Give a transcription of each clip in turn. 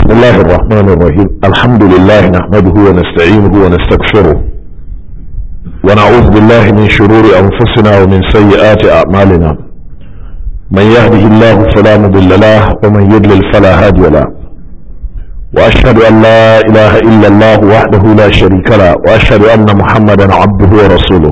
بسم الله الرحمن الرحيم الحمد لله نحمده ونستعينه ونستغفره ونعوذ بالله من شرور أنفسنا ومن سيئات أعمالنا من يهده الله فلا مضل له ومن يضلل فلا هادي له وأشهد أن لا إله إلا الله وحده لا شريك له وأشهد أن محمدا عبده ورسوله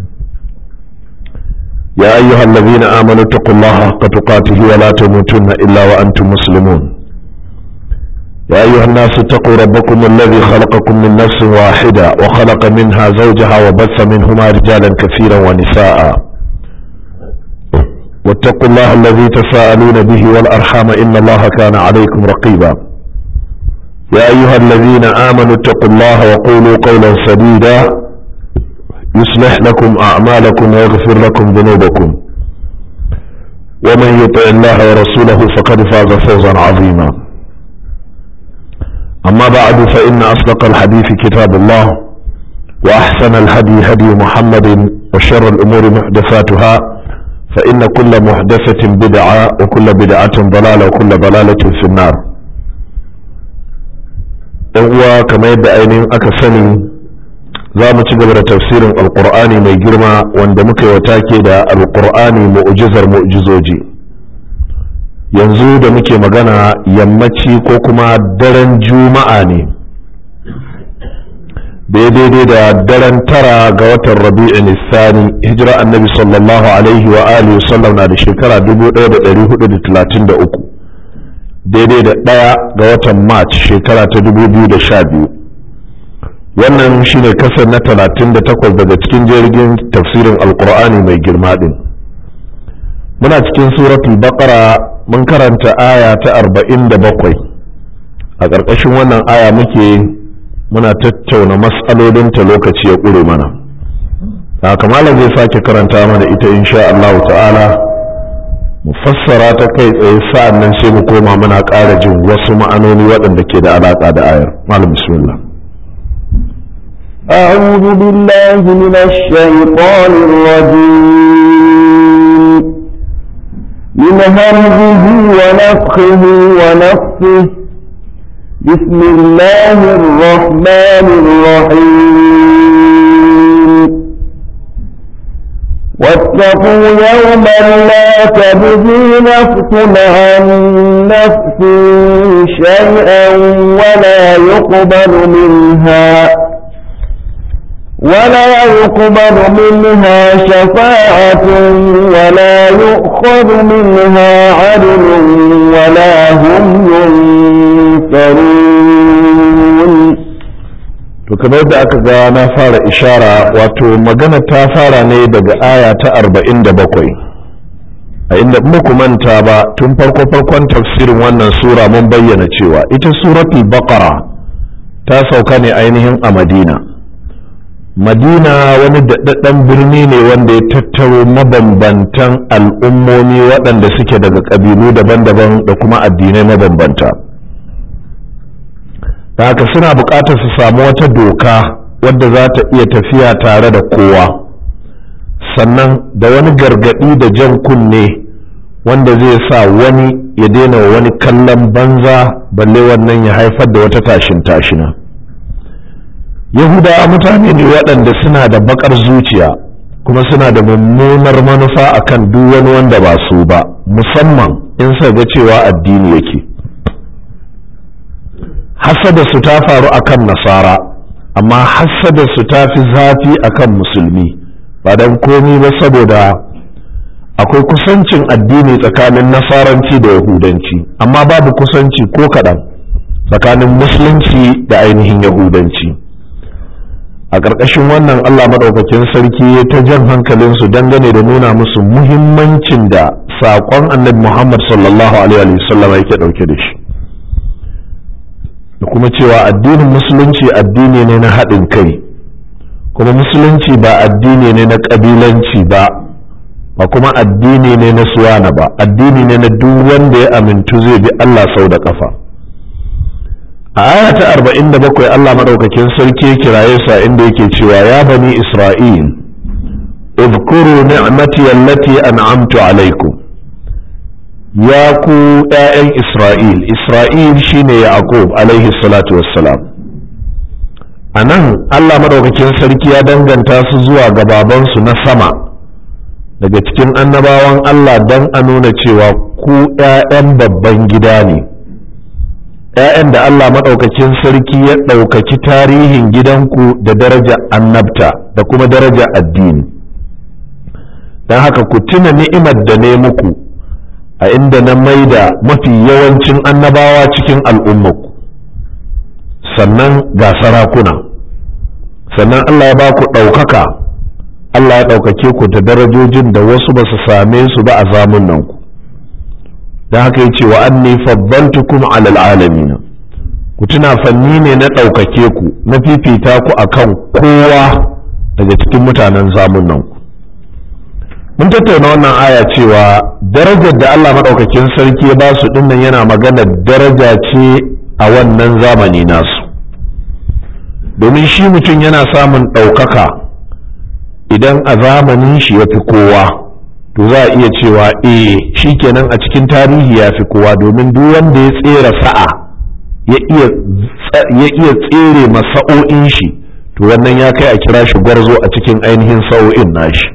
يا أيها الذين آمنوا اتقوا الله حق تقاته ولا تموتن إلا وأنتم مسلمون يا أيها الناس اتقوا ربكم الذي خلقكم من نفس واحدة وخلق منها زوجها وبث منهما رجالا كثيرا ونساء واتقوا الله الذي تساءلون به والأرحام إن الله كان عليكم رقيبا يا أيها الذين آمنوا اتقوا الله وقولوا قولا سديدا يصلح لكم أعمالكم ويغفر لكم ذنوبكم ومن يطع الله ورسوله فقد فاز فوزا عظيما أما بعد فإن أصدق الحديث كتاب الله وأحسن الهدي هدي محمد وشر الأمور محدثاتها فإن كل محدثة بدعة وكل بدعة ضلالة وكل ضلالة في النار هو كما يدعي أكثني za mu ci gaba da tafsirin alkur'ani mai girma wanda muka yi wa take da alkur'ani mu'jizar mu'jizoji yanzu da muke magana yammaci ko kuma daren juma'a ne daidai da daren tara ga watan rabi'in nisani hijira annabi sallallahu alaihi wa alihi sallam na da shekara 1433 daidai da ɗaya ga watan march shekara ta 2012 wannan shine kasar na 38 daga cikin jirgin tafsirin alkur'ani mai girma din muna cikin suratul baqara mun karanta aya ta 47 a ƙarƙashin wannan aya muke muna tattauna mas'alolinta lokaci ya ƙure mana haka malam zai sake karanta mana ita insha Allah ta'ala mu fassara ta kai tsaye sa'an nan sai mu koma muna ƙara jin wasu ma'anoni waɗanda ke da alaƙa da ayar malam bismillah أعوذ بالله من الشيطان الرجيم من همزه ونفخه ونفخه بسم الله الرحمن الرحيم واتقوا يوما لا تجزي نفس عن نفس شيئا ولا يقبل منها ولا يقبل منها شفاعة ولا يؤخذ منها عدل ولا هم ينصرون to kamar yadda aka ga na fara ishara wato magana ta fara ne daga aya ta arba'in da bakwai a inda muku manta ba tun farko farkon tafsirin wannan sura mun bayyana cewa ita suratul baqara ta sauka ne ainihin a madina madina wani daɗaɗɗen birni ne wanda ya tattaro mabambantan al'ummomi waɗanda suke daga ƙabilu daban-daban da kuma addinai mabambanta da haka suna buƙatar su samu wata doka wadda za ta iya tafiya tare da kowa sannan da wani gargaɗi da jan kunne wanda zai sa wani ya daina wani kallon banza balle wannan ya haifar da wata tashin tashina. yahudawa mutane ne waɗanda suna da bakar zuciya kuma suna da mummunar manufa akan duk wani wanda ba su ba musamman in sa ga cewa addini yake hasada su ta faru akan nasara amma hasada su ta fi zafi akan musulmi ba don komi ba saboda akwai kusancin addini tsakanin nasaranci da yahudanci amma babu kusanci ko kaɗan tsakanin musulunci da ainihin yahudanci a ƙarƙashin wannan Allah maɗaukakin sarki ta jan hankalinsu dangane da nuna musu muhimmancin da saƙon annabi Muhammad sallallahu alaihi wasallam yake ɗauke da shi da kuma cewa addinin musulunci addini ne na haɗin kai kuma musulunci ba addini ne na ƙabilanci ba ba kuma addini ne na suwana ba addini ne na duk wanda ya amintu zai bi Allah sau da ƙafa. a aya ta arba'in da bakwai Allah maɗaukakin sarki kiraye sa inda yake cewa ya bani Isra'il اذكروا نعمتي التي أنعمت عليكم ya ku ‘ya'yan Isra'il, Isra'il shine Yaqub alaihi salatu wassalam. A nan Allah maɗaukakin sarki ya danganta su zuwa ga babansu na sama daga cikin annabawan Allah don a nuna cewa ku ‘ya'yan babban gida ne. ‘ya'yan da Allah maɗaukakin sarki ya ɗaukaki tarihin gidanku da daraja annabta da kuma daraja addini. Don haka ku tuna ni'imar da ne muku. a inda na maida mafi yawancin annabawa cikin al'ummaku sannan ga sarakuna sannan Allah ya ba ku ɗaukaka Allah ya ɗaukake ku da darajojin da wasu ba su same su ba a zamunanku don haka ya ce wa anni faddaltukum alal alamin ku tuna fanni ne na ɗaukake ku na fifita ku akan kowa daga cikin mutanen zamunanku mun tattauna wannan aya cewa darajar da Allah maɗaukakin sarki ya ba su dinnan yana magana daraja ce a wannan zamani nasu domin shi mutum yana samun ɗaukaka idan a zamanin shi ya fi kowa to za a iya cewa eh shi kenan a cikin tarihi ya fi kowa domin duk wanda ya tsera sa'a ya iya tsere masa'o'in shi to wannan ya kai a kira shi gwarzo a cikin ainihin sa'o'in nashi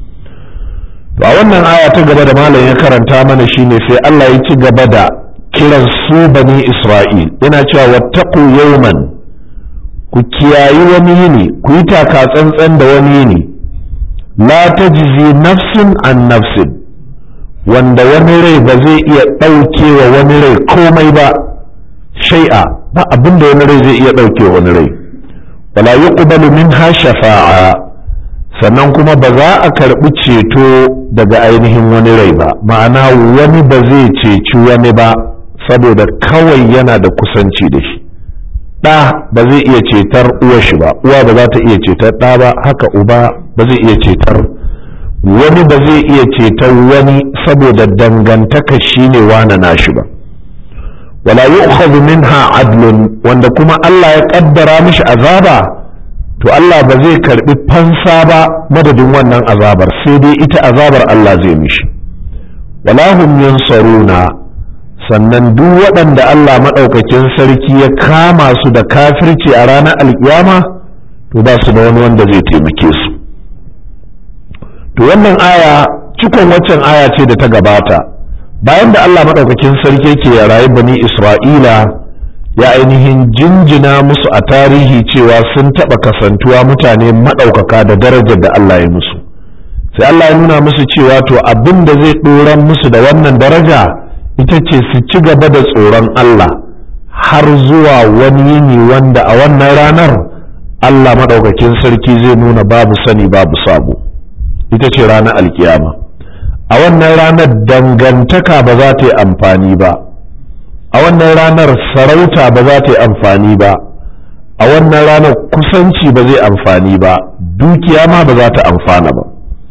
to a wannan aya ta gaba da malam ya karanta mana shine sai Allah ya ci gaba da kiran su bani Isra'il yana cewa wattaqu yawman ku kiyayi wani yini ku yi taka tsantsan da wani yini la tajzi nafsin an nafsin wanda wani rai ba zai iya ɗauke wa wani rai komai ba shai'a ba abin da wani rai zai iya ɗauke wa wani rai wala yuqbalu minha shafa'a sannan kuma ba za a karɓi ceto daga ainihin wani rai ba ma'ana wani ba zai ceci wani ba saboda kawai yana da kusanci da shi ɗa ba zai iya cetar uwar shi ba uwa ba za ta iya cetar ɗa ba haka uba ba zai iya cetar wani ba zai iya cetar wani saboda dangantaka shi ne wane nashi ba wala yu'khadhu minha adlun wanda kuma Allah ya kaddara mishi azaba to Allah ba zai karbi fansa ba madadin wannan azabar sai dai ita azabar Allah zai mishi wala hum yansaruna sannan duk waɗanda Allah maɗaukakin sarki ya kama su da kafirci a ranar alkiyama to ba su da wani wanda zai taimake su to wannan aya cikon waccan aya ce da ta gabata bayan da Allah maɗaukakin sarki yake ya rayu bani Isra'ila ya ainihin jinjina musu a tarihi cewa sun taɓa kasantuwa mutane maɗaukaka da darajar da Allah ya musu sai Allah ya nuna musu cewa to abin da zai ɗoran musu da wannan daraja ita ce su ci gaba da tsoron Allah har zuwa wani yini wanda a wannan ranar Allah maɗaukakin sarki zai nuna babu sani babu sabo ita ce ranar alkiyama a wannan ranar dangantaka ba za ta yi amfani ba a wannan ranar sarauta ba za ta yi amfani ba a wannan ranar kusanci ba zai amfani ba dukiya ma ba za ta amfana ba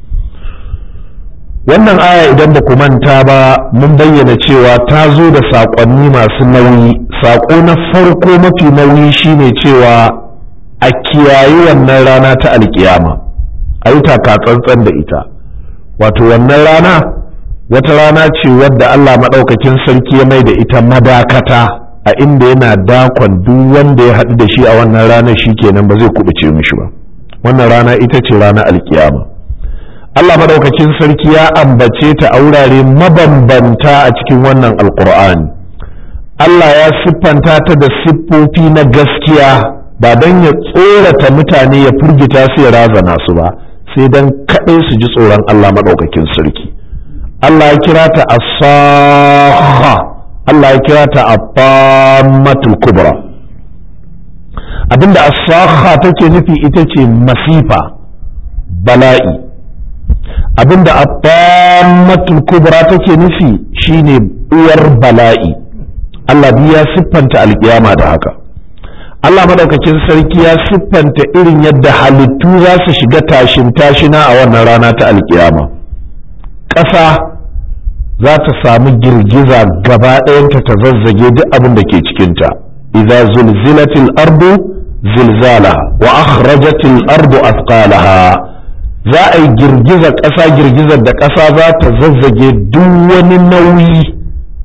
wannan aya idan ba ku manta ba mun bayyana cewa ta zo da saƙonni masu nauyi saƙo na farko mafi nauyi shine cewa a kiyayi wannan rana ta alkiyama a yi tsantsan da ita wato wannan rana wata rana ce wadda Allah maɗaukakin sarki ya mai da ita madakata a inda yana dakon duk wanda ya haɗu da shi a wannan ranar shi kenan ba zai kubuce mishi ba wannan rana ita ce ranar alkiyama Allah maɗaukakin sarki ya ambace ta a wurare mabambanta a cikin wannan alkur'ani Allah ya siffanta ta da siffofi na gaskiya ba don ya tsorata mutane ya firgita su ya razana su ba sai don kaɗai su ji tsoron Allah maɗaukakin sarki Allah ya kira ta asaha Allah ya kira ta abamatul kubra abinda asaha take nufi ita ce masifa bala'i abinda abamatul kubra take nufi shine uwar bala'i Allah ya siffanta alkiyama da haka Allah madaukakin sarki ya siffanta irin yadda halittu za su shiga tashin tashina a wannan rana ta alkiyama ƙasa za ta samu girgiza gaba ɗayanta ta zazzage duk abin da ke cikinta idza zulzilatil ardu zilzala wa akhrajatil ardu athqalaha za a yi girgiza ƙasa girgizar da ƙasa za ta zazzage duk wani nauyi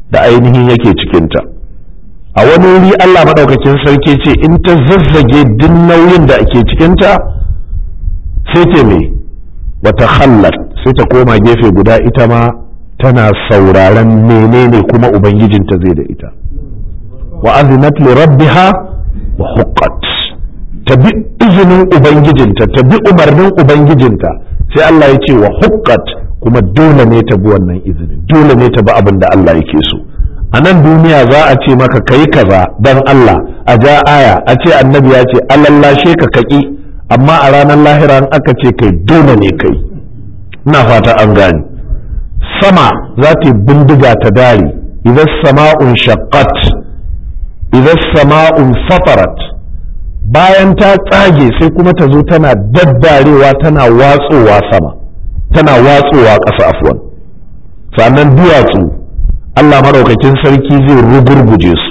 da ainihin yake cikinta a wani wuri Allah maɗaukakin sarki ce in ta zazzage duk nauyin da ake cikinta sai ta me wata hallar sai ta koma gefe guda ita ma tana sauraron menene kuma ubangijinta zai da ita wa azinat li rabbiha wa huqqat ta bi izinin ubangijinta ta bi umarnin ubangijinta sai Allah ya ce wa huqqat kuma dole ne ta bi wannan izinin dole ne ta bi abin da Allah yake so a nan duniya za a ce maka kai kaza dan Allah a ja aya a ce annabi ya ce alallashe ka kaki amma a ranar lahira in aka ce kai dole ne kai ina fata an gane sama za ta bindiga ta dare idan sama'un shaqqat idan sama'un fatarat bayan ta tsage sai kuma ta zo tana daddarewa tana watsowa sama tana watsowa ƙasa afwan sannan duwatsu Allah maraukakin sarki zai rugurguje su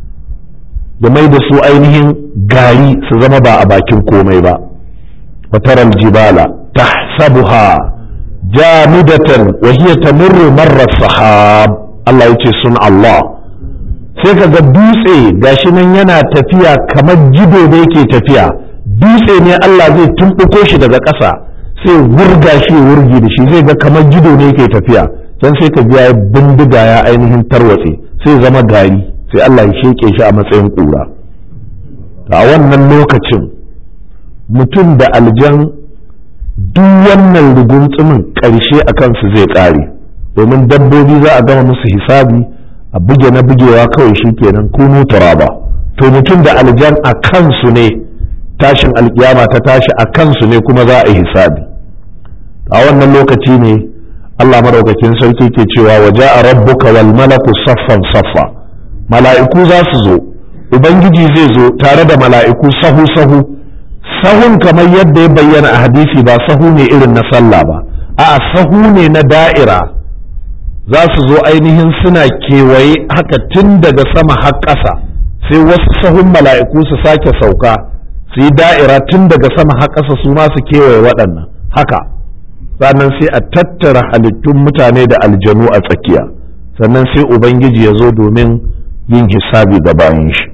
ya mai da su ainihin gari su zama ba a bakin komai ba wataral jibala tahsabuha jamidatan wa hiya tamurru marra sahab Allah yace sun Allah sai ka ga dutse gashi nan yana tafiya kamar jido da yake tafiya dutse ne Allah zai tumɓuko shi daga ƙasa sai wurga shi wurgi da shi zai ga kamar jido ne yake tafiya can sai ka biya bindiga ya ainihin tarwatse sai zama gari sai Allah ya sheke shi a matsayin ƙura a wannan lokacin mutum da aljan duk wannan rugunsumin ƙarshe a kansu zai ƙare domin dabbobi za a gama musu hisabi a buge na bugewa kawai shi kenan kunu turaba to mutum da aljan a kansu ne tashin alkiyama ta tashi a kansu ne kuma za a yi hisabi a wannan lokaci ne Allah madaukakin sarki ke cewa waje a rabbuka wal malaku saffan saffa mala'iku za su zo ubangiji zai zo tare da mala'iku sahu sahu sahun kamar yadda ya bayyana a hadisi ba sahu ne irin na sallah ba a sahu ne na da'ira za su zo ainihin suna kewaye haka tun daga sama har ƙasa sai wasu sahun mala'iku su sake sauka su yi da'ira tun daga sama har ƙasa su ma su kewaye waɗannan haka sannan sai a tattara halittun mutane da aljanu a tsakiya sannan sai ubangiji ya zo domin yin hisabi ga bayan shi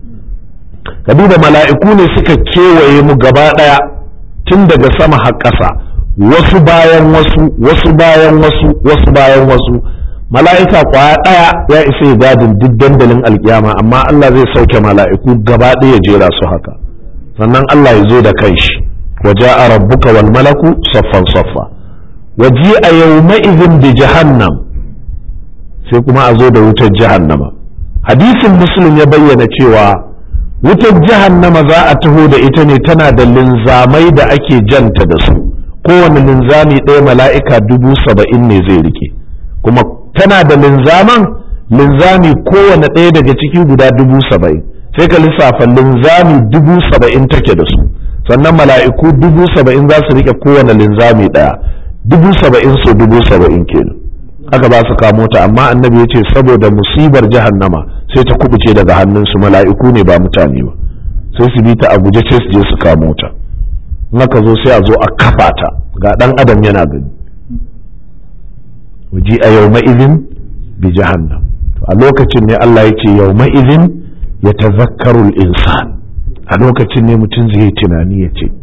ka duba mala'iku ne suka kewaye mu gaba ɗaya tun daga sama har ƙasa wasu bayan wasu wasu bayan wasu wasu bayan wasu mala'ika kwaya ɗaya ya isa ya gadin duk dandalin alkiyama amma Allah zai sauke mala'iku gaba ɗaya jera su haka sannan Allah ya zo da kanshi waje a rabbuka wal malaku saffan saffa waje a yawma'izin bi jahannam sai kuma a zo da wutar jahannama hadisin muslim ya bayyana cewa wutar jahannama za a taho da ita ne tana da linzamai da ake janta da su kowane linzami ɗaya mala'ika dubu saba'in ne zai rike kuma tana da linzaman linzami kowane ɗaya daga ciki guda dubu saba'in sai ka lissafa linzami dubu saba'in take da su sannan mala'iku dubu saba'in za su rike kowane linzami ɗaya dubu saba'in so dubu saba'in kenan aka ba su kamo ta amma annabi ya ce saboda musibar jahannama sai ta kubuce daga hannunsu mala'iku ne ba mutane ba sai su bi ta a guje sai su je su kamo ta naka zo sai a zo a kafa ta ga dan adam yana gani waji a yau ma'izin bi jahannam a lokacin ne Allah ya ce yau ma'izin ya tazakkarul insan a lokacin ne mutum zai yi tunani ya ce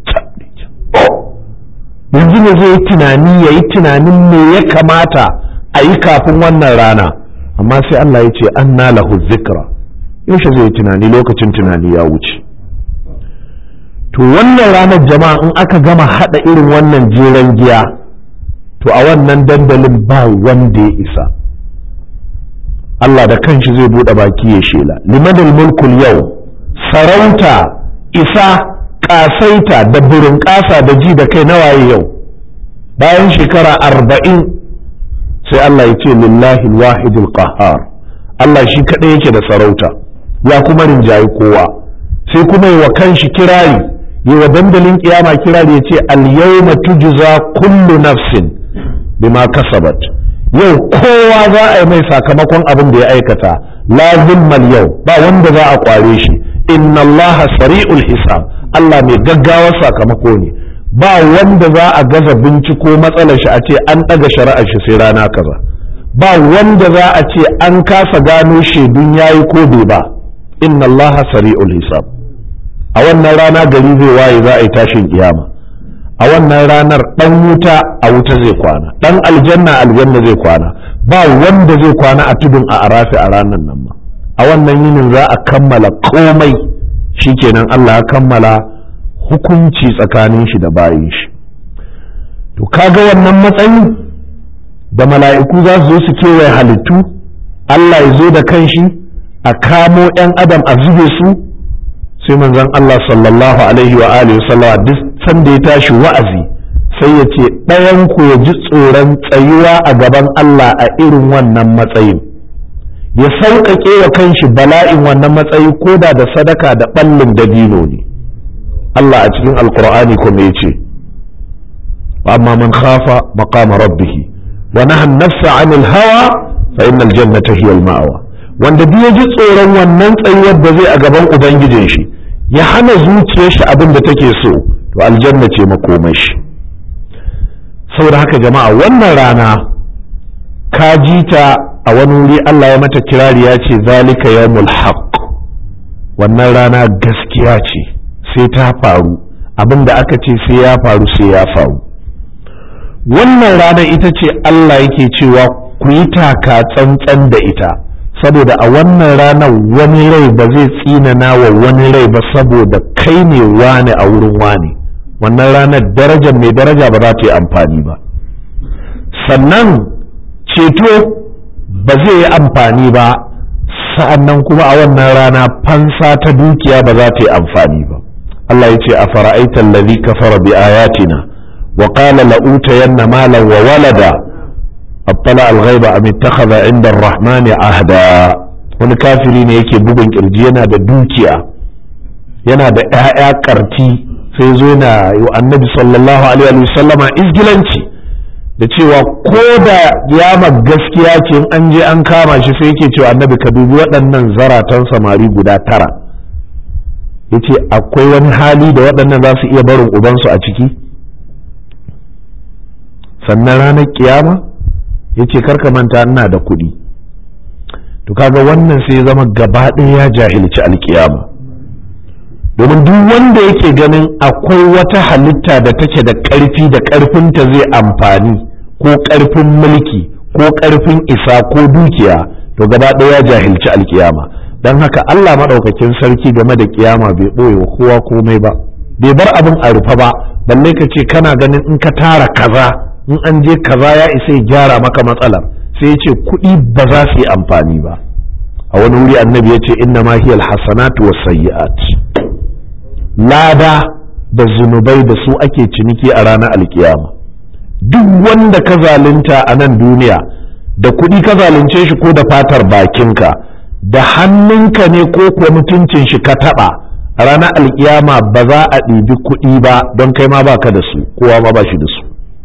yanzu ne zai yi tunani ya yi tunanin me ya kamata a yi kafin wannan rana amma sai Allah ya ce an lahu zikra yaushe zai yi tunani lokacin tunani ya wuce to wannan ranar jama'a in aka gama hada irin wannan jeren giya to a wannan dandalin ba wanda ya isa Allah da kanshi zai bude baki ya shela limanil mulkul yau sarauta isa kasaita da burin kasa da ji da kai nawaye yau bayan shekara arba'in sai Allah ya ce lillahi wahidul qahar Allah shi kaɗai yake da sarauta ya kuma rinjayi kowa sai kuma yi wa kanshi kirari yi wa dandalin kiyama kirari ya ce al-yawma tujza kullu nafsin bima kasabat yau kowa za a yi mai sakamakon abin da ya aikata la zulmal yau ba wanda za a kware shi inna Allah sari'ul hisab Allah mai gaggawar sakamako ne ba wanda za a gaza binciko matsalar shi a ce an ɗaga shari'ar shi sai rana kaza ba wanda za a ce an kasa gano shaidun yayi ko bai ba inna Allah sari'ul hisab a wannan rana gari zai waye za a yi tashin kiyama a wannan ranar dan wuta a wuta zai kwana dan aljanna aljanna zai kwana ba wanda zai kwana a tudun a arafi a ranar nan ma a wannan yinin za a kammala komai shikenan Allah ya kammala hukunci tsakanin shi da bayin shi to kaga wannan matsayin da mala'iku za su zo su kewaye halittu Allah ya zo da kanshi a kamo 'yan adam a zube su sai manzon Allah sallallahu alaihi wa alihi sallama duk sanda ya tashi wa'azi sai ya ce ɗayan ku ya ji tsoron tsayuwa a gaban Allah a irin wannan matsayin ya sauƙaƙe wa kanshi bala'in wannan matsayi ko da da sadaka da ɓallin dabino ne Allah a cikin alkur'ani kuma ya ce amma man khafa maqama rabbih wa naha an-nafsa 'anil hawa fa innal jannata hiya al-ma'wa wanda duk ya ji tsoron wannan tsayuwar da zai a gaban ubangijin shi ya hana zuciyar shi abin da take so to aljanna ce makomai shi saboda haka jama'a wannan rana ka ji ta a wani wuri Allah ya mata kirari ya ce zalika yawmul haqq wannan rana gaskiya ce sai ta faru abin da aka ce sai ya faru sai ya faru wannan rana ita ce Allah yake cewa ku yi taka tsantsan da ita saboda a wannan ranar wani rai ba zai tsinana wa wani rai ba saboda kai ne wane a wurin wane wannan ranar darajar mai daraja ba za ta yi amfani ba sannan ceto ba zai yi amfani ba sa'annan kuma a wannan rana fansa ta dukiya ba za ta yi amfani ba Allah ya ce a fara'aitan ladhi kafara bi ayatina wa qala la'utayanna malan wa walada attala al-ghaiba am ittakhadha 'inda ar-rahman ahda wani kafiri ne yake bugun kirji yana da dukiya yana da ƴaƴa karti sai zo na yi annabi sallallahu alaihi wasallama izgilanci da cewa ko da yama gaskiya ce in an je an kama shi sai yake cewa annabi ka dubi waɗannan zaratan samari guda tara yace akwai wani hali da waɗannan za su iya barin ubansu a ciki sannan ranar kiyama yace karka manta ina da kuɗi to kaga wannan sai ya zama gaba ɗaya ya jahilci alkiyama domin duk wanda yake ganin akwai wata halitta da take da ƙarfi da ƙarfinta zai amfani ko ƙarfin mulki ko ƙarfin isa ko dukiya to gaba ɗaya ya jahilci alkiyama don haka Allah maɗaukakin sarki game da kiyama bai ɓoye wa kowa komai ba bai bar abin a rufe ba balle ka ce kana ganin in ka tara kaza in an je kaza ya isa ya gyara maka matsalar sai ya ce kuɗi ba za su yi amfani ba a wani wuri annabi ya ce inna ma hiyal hasanatu was sayyi'at lada da zunubai da su ake ciniki a ranar alkiyama duk wanda ka zalunta a nan duniya da kuɗi ka zalunce shi ko da fatar bakinka da hannunka ne ko kuwa mutuncin shi ka taɓa a ranar alkiyama ba za a ɗibi kuɗi ba don kai ma baka da su kowa ma ba shi da su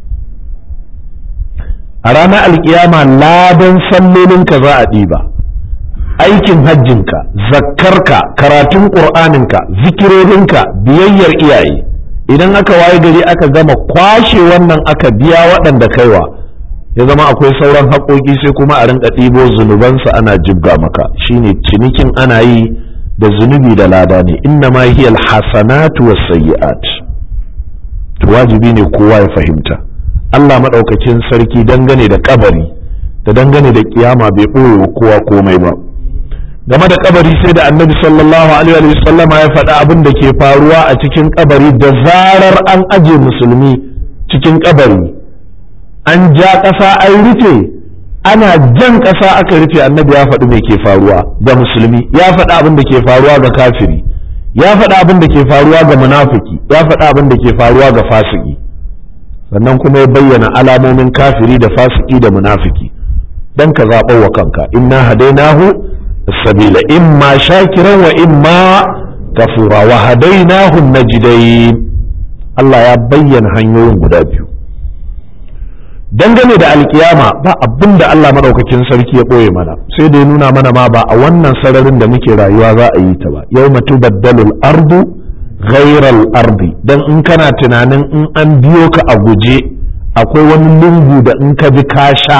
a ranar alkiyama ladan sallolinka za a ɗiba aikin hajjinka zakkarka karatun ƙur'aninka zikirorinka biyayyar iyaye idan aka waye gari aka gama kwashe wannan aka biya waɗanda kaiwa ya zama akwai sauran haƙoƙi sai kuma a rinka ɗibo zunubansa ana jibga maka shine cinikin ana yi da zunubi da lada ne inna ma hiya alhasanatu was-sayyi'at to wajibi ne kowa ya fahimta Allah madaukakin sarki dangane da kabari da dangane da kiyama bai ɓoye wa kowa komai ba game da kabari sai da annabi sallallahu alaihi wa sallam ya faɗi abin da ke faruwa a cikin kabari da zarar an aje musulmi cikin kabari an ja ƙasa an rufe ana jan ƙasa aka rufe annabi ya faɗi mai ke faruwa ga musulmi ya faɗi abin da ke faruwa ga kafiri ya faɗi abin da ke faruwa ga munafiki ya faɗi abin da ke faruwa ga fasiki sannan kuma ya bayyana alamomin kafiri da fasiki da munafiki dan ka zaɓo wa kanka inna hadainahu السبيل إما شاكرا وإما كفورا وهديناه النجدين Allah ya bayyana hanyoyin guda biyu dangane da alkiyama ba abin da Allah maɗaukakin sarki ya ɓoye mana sai da ya nuna mana ma ba a wannan sararin da muke rayuwa za a yi ta ba yau matu baddalul ardu ghairal ardi dan in kana tunanin in an biyo ka a guje akwai wani lungu da in ka bi ka sha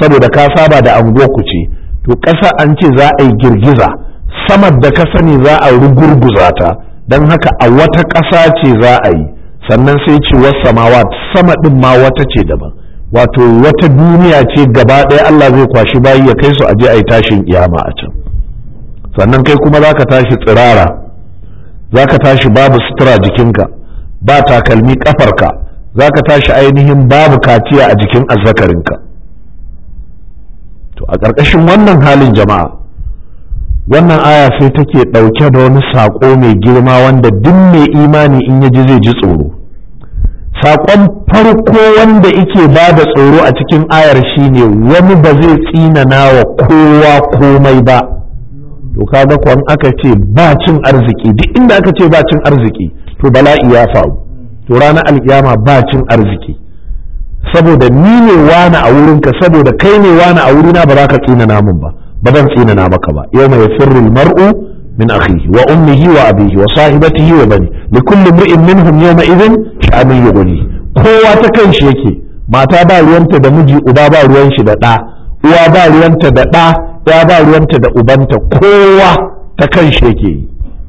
saboda ka saba da anguwarku ce to ƙasa an ce za a yi girgiza samar da ka sani za a rugurguza ta don haka a wata ƙasa ce za a yi sannan sai ce wasamawa sama ɗin ma wata ce daban wato wata duniya ce gaba ɗaya Allah zai kwashi bayi ya kai su aje a yi tashin kiyama a can sannan kai kuma za ka tashi tsirara za ka tashi babu sutura jikinka ba takalmi ƙafarka za ka tashi ainihin babu kaciya a jikin azzakarinka to a ƙarƙashin wannan halin jama'a wannan aya sai take ɗauke da wani saƙo mai girma wanda duk mai imani in ya ji zai ji tsoro saƙon farko wanda ike ba da tsoro a cikin ayar shine wani ba zai tsinana wa kowa komai ba to kaga kwan aka ce ba cin arziki duk inda aka ce ba cin arziki to bala'i ya faru to ranar alkiyama ba cin arziki saboda ni ne wani a wurinka saboda kai ne wani a wurina ba za ka tsinana min ba ba zan tsinana maka ba yau mai firrul mar'u min akhihi wa ummihi wa abihi wa sahibatihi wa bani li kulli imri'in minhum yawma idhin sha'anun yughni kowa ta kan shi yake mata ba ruwanta da miji uba ba ruwan shi da ɗa uwa ba ruwanta da ɗa ya ba ruwanta da ubanta kowa ta kan shi yake yi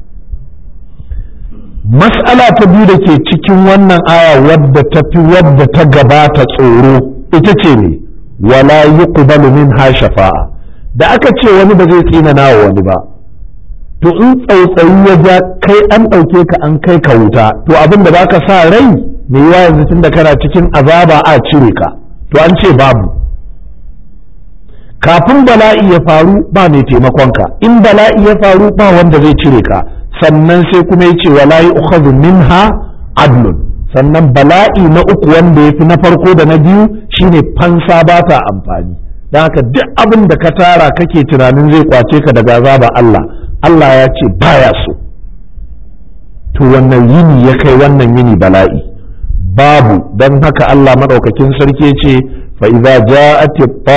mas'ala ta biyu da ke cikin wannan aya wadda ta fi wadda ta gabata tsoro ita ce ne wala yuqbalu minha shafa'a da aka ce wani ba zai tsinana wa wani ba to in tsautsayi ya ja kai an ɗauke ka an kai ka wuta to abin da baka sa rai me yawa yanzu tunda kana cikin azaba a cire ka to an ce babu kafin bala'i ya faru ba mai taimakonka in bala'i ya faru ba wanda zai cire ka sannan sai kuma ya ce wala yu'khadhu minha adlun sannan bala'i na uku wanda ya fi na farko da na biyu shine fansa ba ta amfani don haka duk abin da ka tara kake tunanin zai kwace ka daga azaba Allah Allah ya ce baya so to wannan yini ya kai wannan yini bala'i babu don haka Allah maɗaukakin sarki ce fa idza ja'at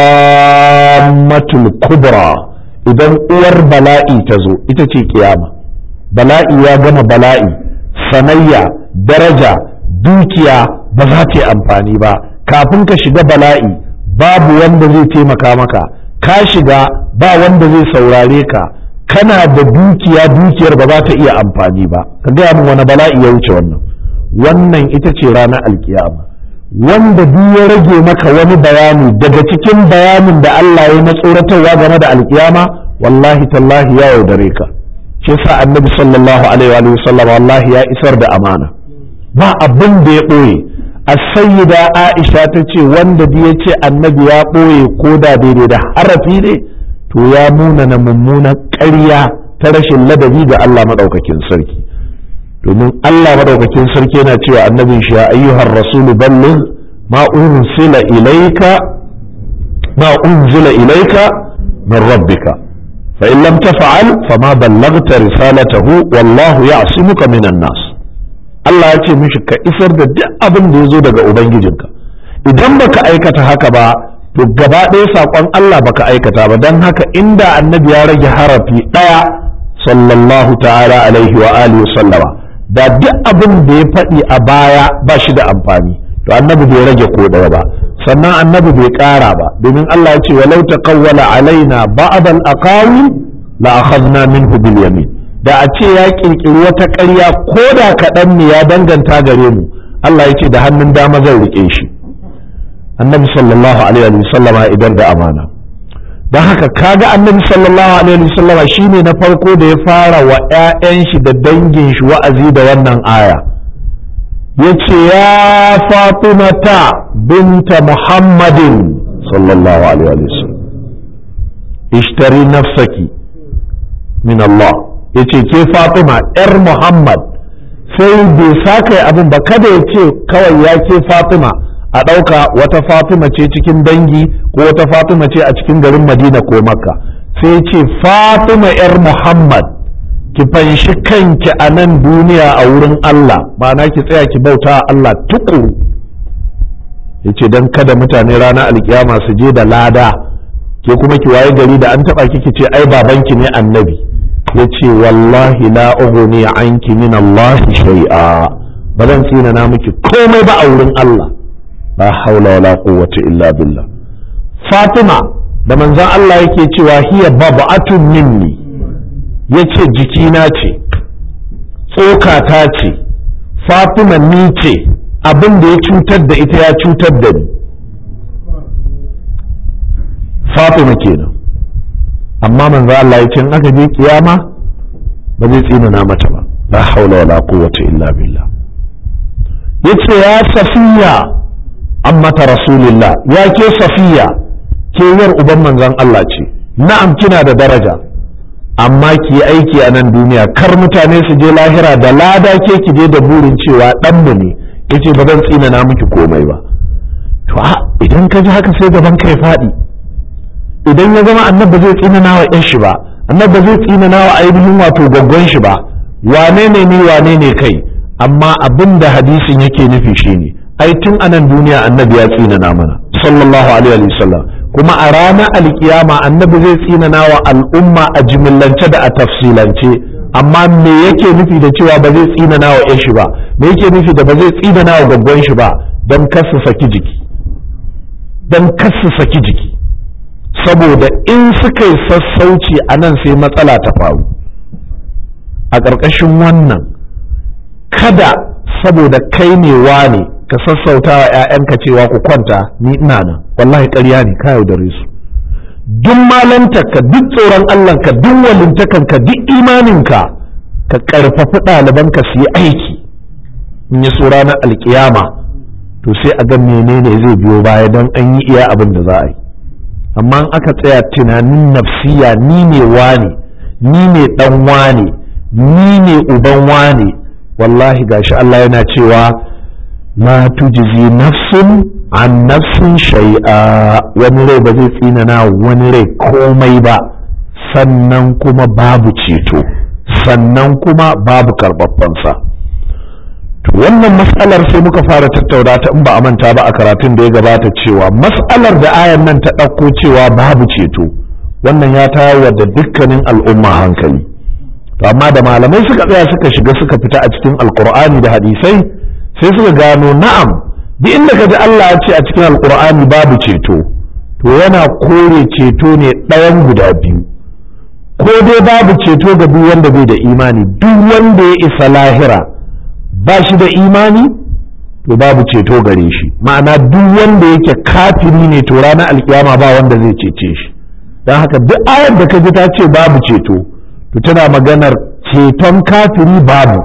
tammatul kubra idan uwar bala'i ta zo ita ce kiyama bala'i ya gama bala'i sanayya daraja dukiya ba za ta yi amfani ba kafin ka shiga bala'i babu wanda zai taimaka maka ka shiga ba wanda zai saurare ka kana da dukiya dukiyar ba za ta iya amfani ba ka gaya min wani bala'i ya wuce wannan wannan ita ce ranar alkiyama wanda duk ya rage maka wani bayani daga cikin bayanin da Allah ya na tsoratarwa game da alkiyama wallahi tallahi ya yaudare ka shi yasa annabi sallallahu alaihi wa sallam wallahi ya isar da amana ba abin da ya ɓoye as-sayyida Aisha ta ce wanda ya ce annabi ya ɓoye ko da daidai da harafi ne to ya muna na mummunan ƙarya ta rashin ladabi ga Allah maɗaukakin sarki domin Allah maɗaukakin sarki yana cewa annabin shi ya ayyuhar rasulu ballin ma unzila ilaika ma unzila ilaika min rabbika fa in lam taf'al fama ballaghta risalatahu wallahu ya'simuka minan nas Allah ya ce mishi ka isar da duk abin da ya zo daga ubangijinka idan baka aikata haka ba to gaba ɗaya saƙon Allah baka aikata ba don haka inda annabi ya rage harafi ɗaya sallallahu ta'ala alaihi wa alihi sallama da duk abin da ya faɗi a baya ba shi da amfani to annabi bai rage ko ɗaya ba sannan annabi bai ƙara ba domin Allah ya ce walau taqawwala alaina ba'd al-aqawi la akhadna minhu bil yamin da a ce ya kirkiri wata ƙarya ko da kaɗan ne ya danganta gare mu Allah ya ce da hannun dama zan riƙe shi annabi sallallahu alaihi wa sallama idan da amana don haka kaga annabi sallallahu alaihi wa sallama shine na farko da ya fara wa 'ya'yan shi da dangin shi wa'azi da wannan aya yace ya fatimata binta muhammadin sallallahu alaihi wa sallam ishtari nafsaki min Allah yace ke fatima yar muhammad sai bai saka abin ba kada ya ce kawai ya ke fatima a ɗauka wata fatima ce cikin dangi ko wata fatima ce a cikin garin madina ko makka sai ce fatima yar muhammad ki fanshi kanki a nan duniya a wurin allah ma'ana ki tsaya ki bauta allah tukuru ya ce don kada mutane ranar alkiyama su je da lada ke kuma ki waye gari da an taɓa kiki ce ai babanki ne annabi ya ce wallahi la ughni anki min allahi shay'a ba zan tsina na miki komai ba a wurin allah la haula wala quwwata illa billah fatima da manzon Allah yake cewa hiya bab'atun minni yace jikina ce tsokata ce fatima ni ce abin da ya cutar da ita ya cutar da ni fatima kenan amma manzo Allah ya ce in aka je kiyama ba zai tsinana mata ba la haula wala quwwata illa billah yace ya safiya ammata rasulillah ya ke safiya ke yar uban manzon Allah ce na'am kina da daraja amma ki yi aiki a nan duniya kar mutane su je lahira da lada ke ki je da burin cewa ɗanmu ne yace ba zan tsinana miki komai ba to a idan ka ji haka sai gaban kai faɗi idan ya zama annabi zai tsinana wa ƴan shi ba annabi zai tsinana wa ainihin wato gaggon shi ba wane ne ni wane ne kai amma abin da hadisin yake nufi shine ai tun anan duniya annabi ya tsinana mana sallallahu alaihi wasallam kuma a ranar alkiyama annabi zai tsinana wa al'umma a jimillance da a tafsilance amma me yake nufi da cewa ba zai tsinana wa ƴan shi ba me yake nufi da ba zai tsinana wa gaggon shi ba don kasu saki jiki don kasu saki jiki saboda in suka yi sassauci a nan sai matsala ta faru a ƙarƙashin wannan kada saboda kai ne wane ka sassauta wa 'ya'yanka cewa ku kwanta ni ina nan wallahi ƙarya ne ka yaudare su duk malantarka duk tsoron allahnka duk walintakanka duk imaninka ka ƙarfafi ɗalibanka su yi aiki in yi so ranar alkiyama to sai a ga menene zai biyo baya don an yi iya abin da za a yi amma aka tsaya tunanin nafsiya ni ne wane ni ne dan wane ni ne uban wane wallahi gashi Allah yana cewa la tujzi nafsun an nafsin shay'a wani rai ba zai tsinana wani rai komai ba sannan kuma babu ceto sannan kuma babu karbabbansa wannan mas'alar sai muka fara tattauna ta in ba a manta ba a karatun da ya gabata cewa mas'alar da ayan nan ta ɗauko cewa babu ceto wannan ya tayar da dukkanin al'umma hankali to amma da malamai suka tsaya suka shiga suka fita a cikin alkur'ani da hadisai sai suka gano na'am duk inda ka ji Allah ya ce a cikin alkur'ani babu ceto to yana kore ceto ne ɗayan guda biyu ko dai babu ceto ga duk wanda bai da imani duk wanda ya isa lahira ba shi da imani to babu ceto gare shi ma'ana duk wanda yake kafiri ne to ranar alkiyama ba wanda zai cece shi don haka duk ayar da ka ji ta ce babu ceto to tana maganar ceton kafiri babu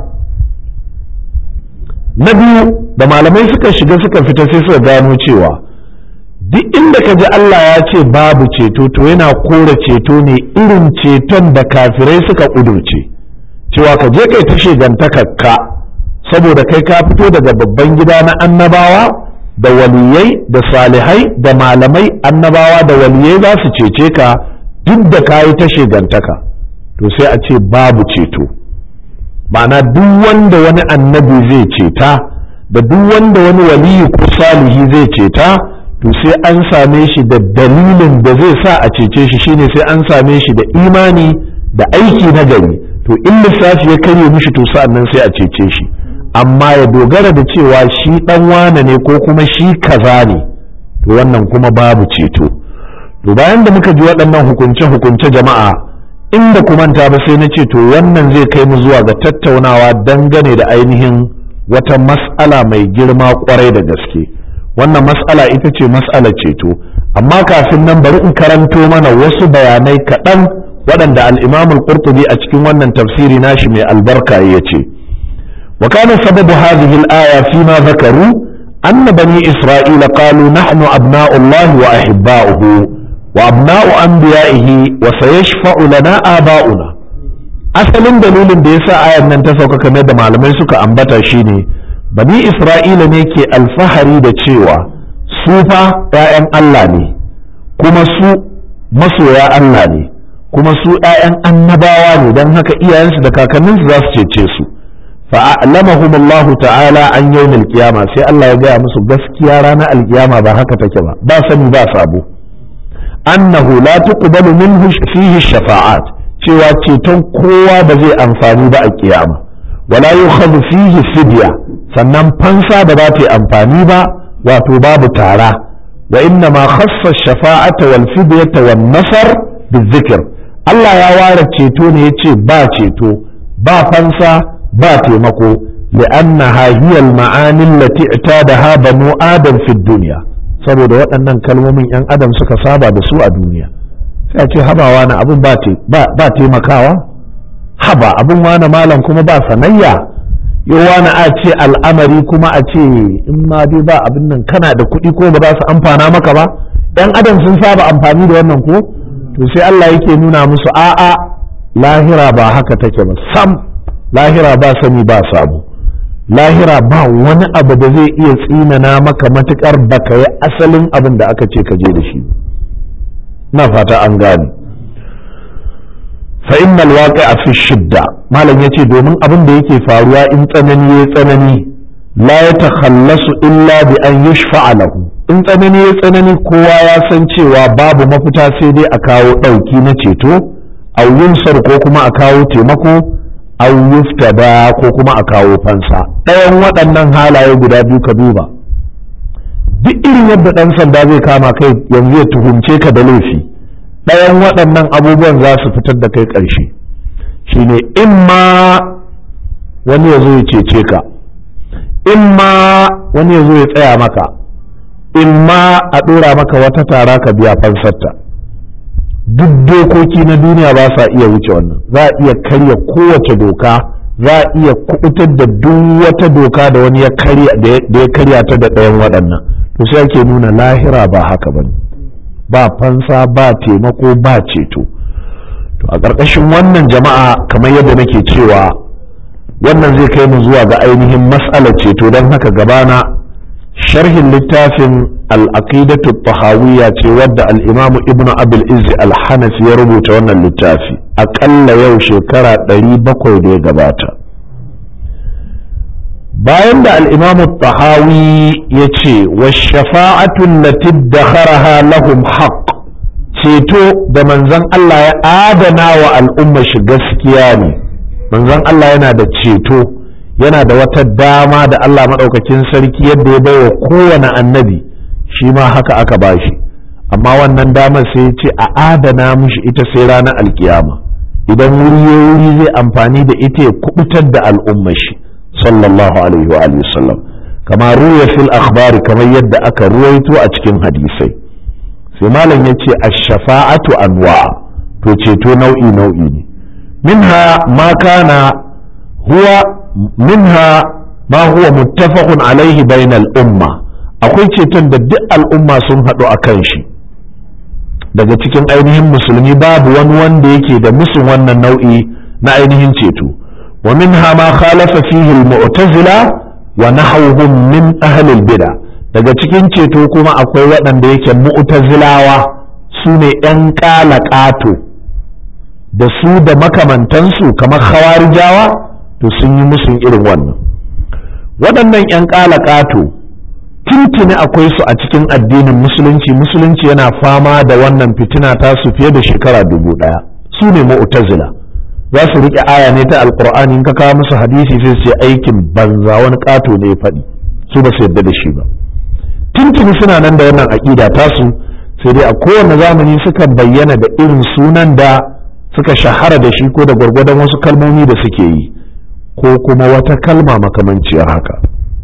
na biyu da malamai suka shiga suka fita sai suka gano cewa duk inda ka ji Allah ya ce babu ceto to yana kora ceto ne irin ceton da kafirai suka ƙudurce cewa ka je kai ta shegantakarka saboda kai ka fito daga babban gida na annabawa da waliyai da salihai da malamai annabawa da waliyai za su cece ka duk da ka yi ta shegantaka to sai a ce babu ceto ma'ana duk wanda wani annabi zai ceta da duk wanda wani waliyi ko salihi zai ceta to sai an same shi da dalilin da zai sa a cece shi shine sai an same shi da imani da aiki na gari to in lissafi ya karye mishi to sa'an nan sai a cece shi amma ya dogara da cewa shi dan wane ne ko kuma shi kaza ne to wannan kuma babu ceto to bayan da muka ji waɗannan hukunce-hukunce jama'a inda kumanta ba sai na ce to wannan zai kai mu zuwa ga tattaunawa dangane da ainihin wata mas'ala mai girma kwarai da gaske wannan mas'ala ita ce mas'alar ceto amma kafin nan bari in karanto mana wasu bayanai kaɗan waɗanda al-imamul qurtubi a cikin wannan tafsiri nashi mai albarka ya ce وكان سبب هذه الآية فيما ذكروا أن بني إسرائيل قالوا نحن أبناء الله وأحباؤه وأبناء أنبيائه وسيشفع لنا آباؤنا asalin dalilin da yasa ayar nan ta sauka kamar da malamai suka ambata shine bani isra'ila ne ke alfahari da cewa su fa 'ya'yan Allah ne kuma su masoya Allah ne kuma su 'ya'yan annabawa ne don haka iyayensu da kakanninsu za su cece su fa'alamahum Allah ta'ala an yawmil qiyama sai Allah ya gaya musu gaskiya ranar alkiyama ba haka take ba ba sani ba sabo annahu la tuqbalu minhu fihi shafa'at cewa ceton kowa ba zai amfani ba a kiyama wala yukhadhu fihi fidya sannan fansa ba za ta yi amfani ba wato babu tara wa inna ma khassa shafa'ata wal fidyata wan nasar bizikr Allah ya ware ceto ne yace ba ceto ba fansa ba taimako li'annaha hiya al-ma'ani allati i'tadaha banu adam fi dunya saboda waɗannan kalmomin yan adam suka saba da su a duniya sai a ce habawa na abin ba taimakawa haba abin wani malam kuma ba sanayya yawa na a ce al'amari kuma a ce in ma dai ba abin nan kana da kuɗi ko ba za su amfana maka ba ɗan adam sun saba amfani da wannan ko to sai Allah yake nuna musu a'a lahira ba haka take ba sam lahira ba sani ba sabo lahira ba wani abu da zai iya tsinana maka matukar baka yi asalin abin da aka ce ka je da shi na fata an gane fa innal waqi'a fi shidda malam yace domin abin da yake faruwa in tsanani ya tsanani la yatakhallasu illa bi an yushfa'a lahu in tsanani ya tsanani kowa ya san cewa babu mafita sai dai a kawo dauki na ceto aw yunsar ko kuma a kawo taimako aw yuftada ko kuma a kawo fansa ɗayan waɗannan halaye guda biyu ka duba duk irin yadda ɗan sanda zai kama kai yanzu ya tuhumce ka da laifi ɗayan waɗannan abubuwan za su fitar da kai ƙarshe shine in ma wani ya zo ya cece ka in ma wani ya zo ya tsaya maka in ma a ɗora maka wata tara ka biya fansarta duk dokoki na duniya ba sa iya wuce wannan za a iya karya kowace doka za a iya kubutar da duk wata doka da wani ya karya ta da ɗayan waɗannan to sai ake nuna lahira ba haka ba ba fansa ba taimako ba ceto to a ƙarƙashin wannan jama'a kamar yadda nake cewa wannan zai kai mu zuwa ga ainihin mas'alar ceto don haka gabana sharhin littafin al'aqidatu tahawiyya ce wadda al'imamu ibn abil izzi al-hanafi ya rubuta wannan littafi aƙalla yau shekara ɗari bakwai da ya gabata bayan da al'imamu tahawi ya ce wa shafa'atun lati dakharaha lahum haqq ceto da manzon Allah ya adana wa al'umma shi gaskiya ne manzon Allah yana da ceto yana da wata dama da Allah maɗaukakin sarki yadda ya baiwa kowane annabi shi ma haka aka bashi amma wannan damar sai ya ce a adana mushi ita sai ranar alkiyama idan wuri ya wuri zai amfani da ita ya kubutar da al'ummar shi sallallahu alaihi wa alihi sallam kama ruya fil akhbari kamar yadda aka ruwaito a cikin hadisai sai malam ya ce ash-shafa'atu anwa to ceto nau'i nau'i ne minha ma kana huwa minha ma huwa muttafaqun alaihi bainal umma akwai ceton da duk al'umma sun haɗu a kan shi daga cikin ainihin musulmi babu wani wanda yake da musun wannan nau'i na ainihin ceto wa minha ma khalafa fihi al-mu'tazila wa nahawhum min ahli al-bid'a daga cikin ceto kuma akwai waɗanda yake mu'tazilawa su ne ‘yan ƙato da su da makamantansu kamar khawarijawa to sun yi musun irin wannan waɗannan ‘yan ƙato tuntuni akwai su a cikin addinin musulunci musulunci yana fama da wannan fitina ta su fiye da shekara dubu ɗaya su ne mu'tazila za su riƙe aya ne ta alƙur'ani in ka kawo musu hadisi sai su aikin banza wani ƙato ne ya faɗi su ba su yarda da shi ba tuntuni suna nan da wannan aƙida tasu sai dai a kowane zamani suka bayyana da irin sunan da suka shahara da shi ko da gwargwadon wasu kalmomi da suke yi ko kuma wata kalma makamanciyar haka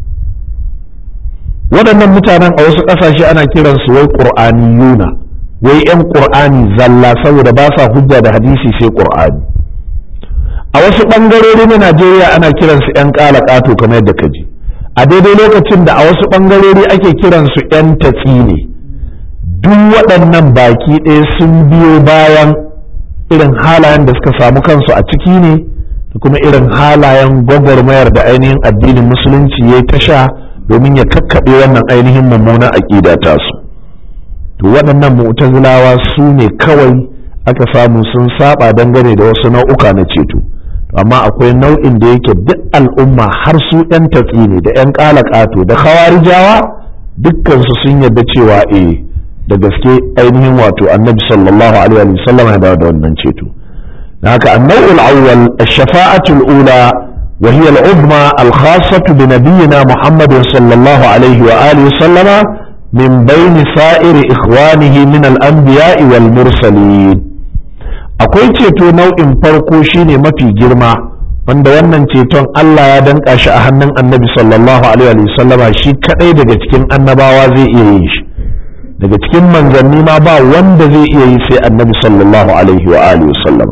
waɗannan mutanen a wasu ƙasashe ana kiransu wai ƙur'aniyuna wai 'yan ƙur'ani zalla saboda ba sa hujja da hadisi sai ƙur'ani a wasu ɓangarori na najeriya ana kiransu 'yan ƙala ƙato kamar yadda ka ji a daidai lokacin da a wasu ɓangarori ake kiransu 'yan tatsi ne duk waɗannan baki ɗaya sun biyo bayan irin halayen da suka samu kansu a ciki ne da kuma irin halayen gwagwarmayar da ainihin addinin musulunci ya ta sha domin ya kakkaɓe wannan ainihin mummunan aƙida tasu to waɗannan mu'tazilawa su ne kawai aka samu sun saba dangane da wasu nau'uka na ceto amma akwai nau'in da yake duk al'umma har su 'yan tatsi ne da 'yan ƙato da khawarijawa dukkansu sun yarda cewa eh da gaske ainihin wato annabi sallallahu alaihi wa sallam ya da wannan ceto da haka annau'ul awwal ash-shafa'atul ula wa hiya al-uzma al-khassatu bi nabiyyina muhammadin sallallahu alaihi wa alihi sallama min baini sa'iri ikhwanihi min al-anbiya'i wal mursalin akwai ceto nau'in farko shine mafi girma wanda wannan ceton Allah ya danka shi a hannun annabi sallallahu alaihi wa sallama shi kadai daga cikin annabawa zai iya yin shi daga cikin manzanni ma ba wanda zai iya yi sai annabi sallallahu alaihi wa alihi sallama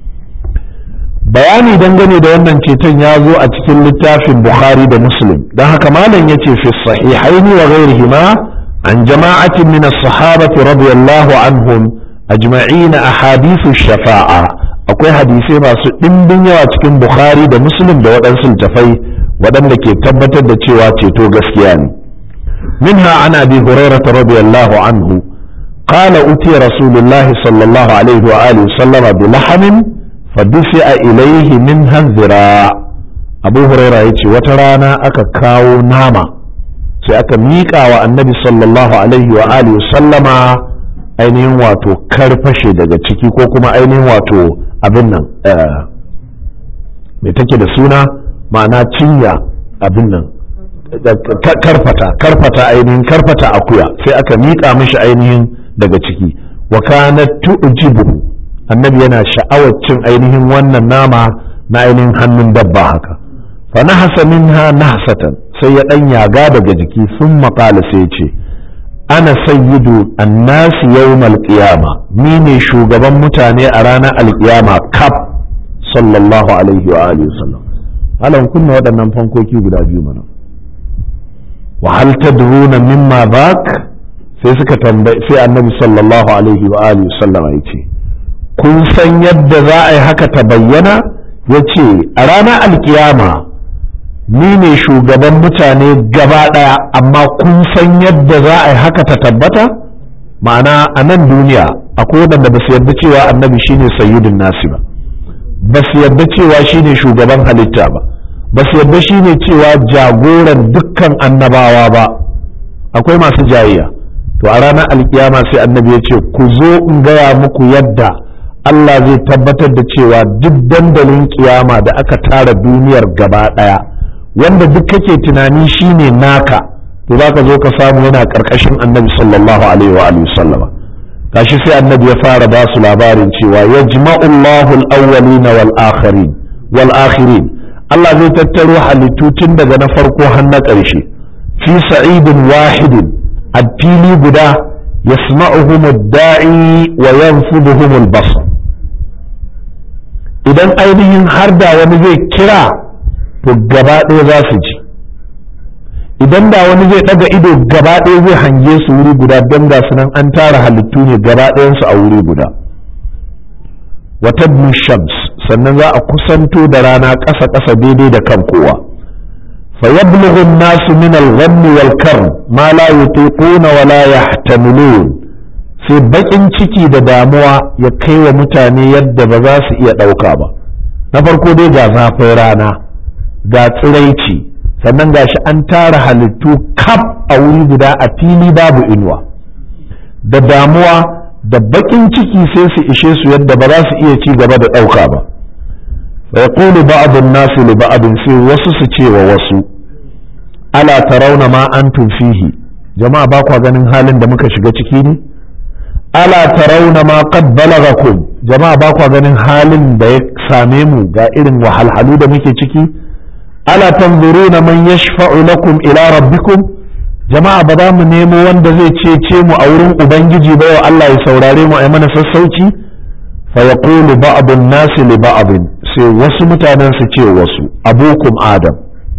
bayani dangane da wannan ceton ya zo a cikin littafin bukhari da muslim don haka malam ya ce fi sahihaini wa ghairihima an jama'atin min as-sahabati radiyallahu anhum ajma'ina ahadithu shafa'a akwai hadisai masu ɗimbin yawa cikin bukhari da muslim da waɗansu littafai waɗanda ke tabbatar da cewa ceto gaskiya ne منها عن ابي هريره رضي الله عنه قال اتي رسول الله صلى الله عليه واله وسلم بلحم فدفع اليه منها الذراع ابو هريره يجي وترانا aka kawo nama sai aka miƙa wa annabi sallallahu alaihi wa alihi sallama ainihin wato karfashe daga ciki ko kuma ainihin wato abin nan mai take da suna ma'ana cinya abin nan karfata karfata ainihin karfata akuya sai aka miƙa mishi ainihin daga ciki wa kana tu'jibu annabi yana sha'awar cin ainihin wannan nama na ainihin hannun dabba haka fa nahasa minha nahsatan sai ya dan yaga daga jiki sun maƙala sai ce ana sayyidu annasi yawmal qiyama ni ne shugaban mutane a ranar alkiyama kaf sallallahu alaihi wa alihi wasallam alan kunna waɗannan fankoki guda biyu mana wa hal tadruna mimma bak sai suka tambaye sai annabi sallallahu alaihi wa alihi sallama yace kun san yadda za a yi haka ta bayyana yace a ranar alkiyama ni ne shugaban mutane gaba daya amma kun san yadda za a yi haka ta tabbata ma'ana a nan duniya akwai waɗanda ba su yarda cewa annabi shine sayyidin nasi ba ba su yarda cewa shine shugaban halitta ba ba su yarda shi ne cewa jagoran dukkan annabawa ba akwai masu jayayya to a ranar alkiyama sai annabi ya ce ku zo in gaya muku yadda Allah zai tabbatar da cewa duk dandalin kiyama da aka tara duniyar gaba ɗaya wanda duk kake tunani shine naka to za ka zo ka samu yana ƙarƙashin annabi sallallahu alaihi wa alihi sallama gashi sai annabi ya fara ba su labarin cewa yajma'u Allahu al-awwalina wal akhirin wal akhirin Allah zai tattaro halittu tun daga na farko har na ƙarshe fi sa'idin wahidin a fili guda yasma'uhum ad-da'i wa yanfuduhum al-basar idan ainihin har da wani zai kira to gaba ɗaya za su ji idan da wani zai ɗaga ido gaba ɗaya zai hange su wuri guda don ga nan an tara halittu ne gaba ɗayansu a wuri guda wata shams sannan za a kusanto da rana ƙasa ƙasa daidai da kan kowa fa yablughu an-nasu min al-ghammi wal karm ma la yutiquna wa la yahtamilun sai bakin ciki da damuwa ya kai wa mutane yadda ba za su iya ɗauka ba na farko dai ga zafin rana ga tsiraici sannan gashi an tara halittu kaf a wuri guda a fili babu inuwa da damuwa da bakin ciki sai su ishe su yadda ba za su iya ci gaba da ɗauka ba fa yaqulu ba'd an-nas li ba'd sai wasu su ce wa wasu ala tarawna ma antum fihi jama'a ba kwa ganin halin da muka shiga ciki ne ala tarawna ma qad balagakum jama'a ba kwa ganin halin da ya same mu ga irin wahalhalu da muke ciki ala tanzuruna man yashfa'u lakum ila rabbikum jama'a ba za mu nemo wanda zai cece mu a wurin ubangiji ba yau Allah ya saurare mu a mana sassauci fa yaqulu ba'dun nasi li ba'din sai wasu mutanen su ce wasu abukum adam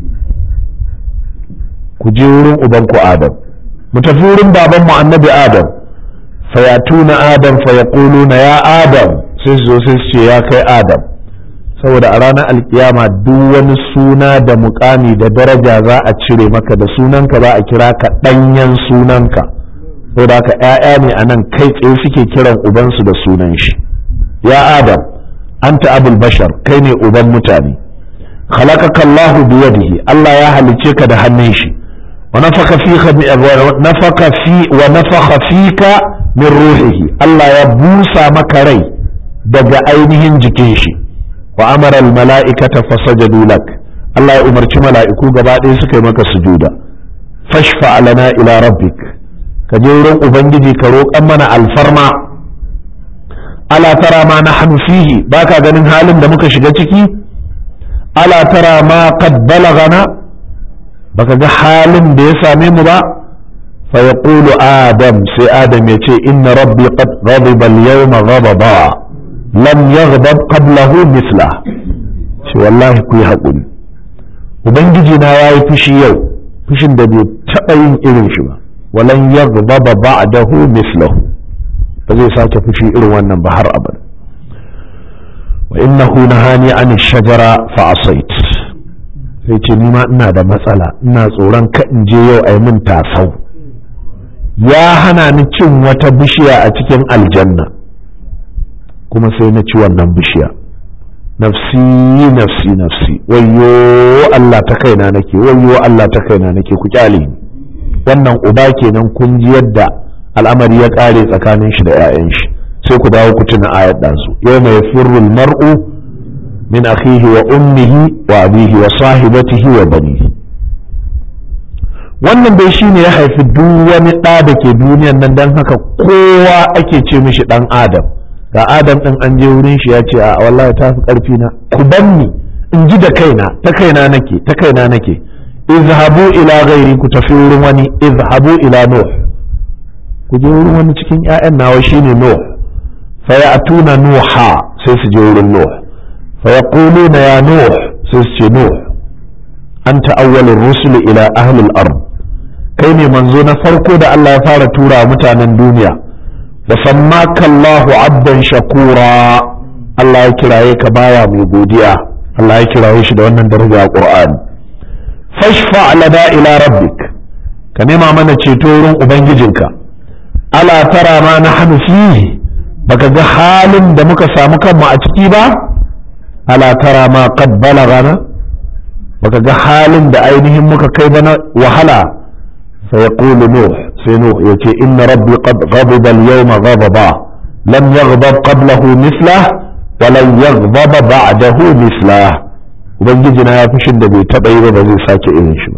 ku je wurin ubanku adam mu tafi wurin baban mu annabi adam fa yatuna adam fa yaquluna ya adam sai su zo sai su ce ya kai adam saboda a ranar alkiyama duk wani suna da mukami da daraja za a cire maka da sunanka za a kira ka ɗanyen sunanka saboda haka ‘ya'ya ne a nan kai tsaye suke kiran ubansu da sunan shi ya adam anta abul bashar kai ne uban mutane khalaqaka Allahu biyadihi Allah ya halice ka da hannun shi wa nafaka fika nafaka fi wa nafakha fika min ruhihi Allah ya busa maka rai daga ainihin jikin shi wa amara mala'ikata fasajadu lak Allah ya umarci mala'iku gaba ɗaya suka yi maka sujuda fashfa lana ila rabbik ka je wurin ubangiji ka roƙan mana alfarma ala tara ma nahnu fihi baka ganin halin da muka shiga ciki ala tara ma qad balagana baka ga halin da ya same mu ba fa yaqulu adam sai adam ya ce inna rabbi qad ghadiba al-yawma ghadaba lam yaghdab qablahu mithla shi wallahi ku yi haƙuri ubangiji na yayi fushi yau fushin da bai taɓa yin irin shi ba walan yaghdaba ba'dahu mithlahu ba zai sake fushi irin wannan ba har abada wa innahu nahani an shajara fa asait sai ce ni ma ina da matsala ina tsoron ka in je yau ai min tasau ya hana ni cin wata bishiya a cikin aljanna kuma sai na ci wannan bishiya nafsi nafsi nafsi wayyo Allah ta kaina nake wayyo Allah ta kaina nake ku kyale ni wannan uba kenan kun ji yadda al'amari ya kare tsakanin shi da 'ya'yan shi sai ku dawo ku tuna ayat ɗansu yau mai firrul mar'u min akhihi wa ummihi wa abihi wa sahibatihi wa banihi wannan dai shine ya haifi duk wani ɗa da ke duniyan nan don haka kowa ake ce mishi ɗan adam ga adam ɗin an je wurin shi ya ce a wallahi ta fi ƙarfi na ku banni in ji da kaina ta kaina nake ta kaina nake izhabu ila ghairi ku tafi wurin wani izhabu ila nuh ku je wurin wani cikin ƴaƴan nawa shine nuh fa ya'tuna nuha sai su je wurin nuh fa yaquluna ya nuh sai su ce nuh anta awwalur rusul ila ahli al-ard kai ne manzo na farko da Allah ya fara tura mutanen duniya wa sammaka Allahu abdan shakura Allah ya kiraye ka baya mai godiya Allah ya kiraye shi da wannan daraja a Qur'ani fashfa lana ila rabbik ka nema mana ceto wurin ubangijinka ala tara ma nahnu fihi baka ga halin da muka samu kanmu a ciki ba ala tara ma qad balagana baka ga halin da ainihin muka kai bana wahala fa yaqulu nuh sai nuh yace inna rabbi qad ghadiba al-yawma ghadaba lam yaghdab qablahu mithlah wa lan yaghdab ba'dahu mithlah ubangiji na ya fushin da bai taba yi ba ba zai sake irin shi ba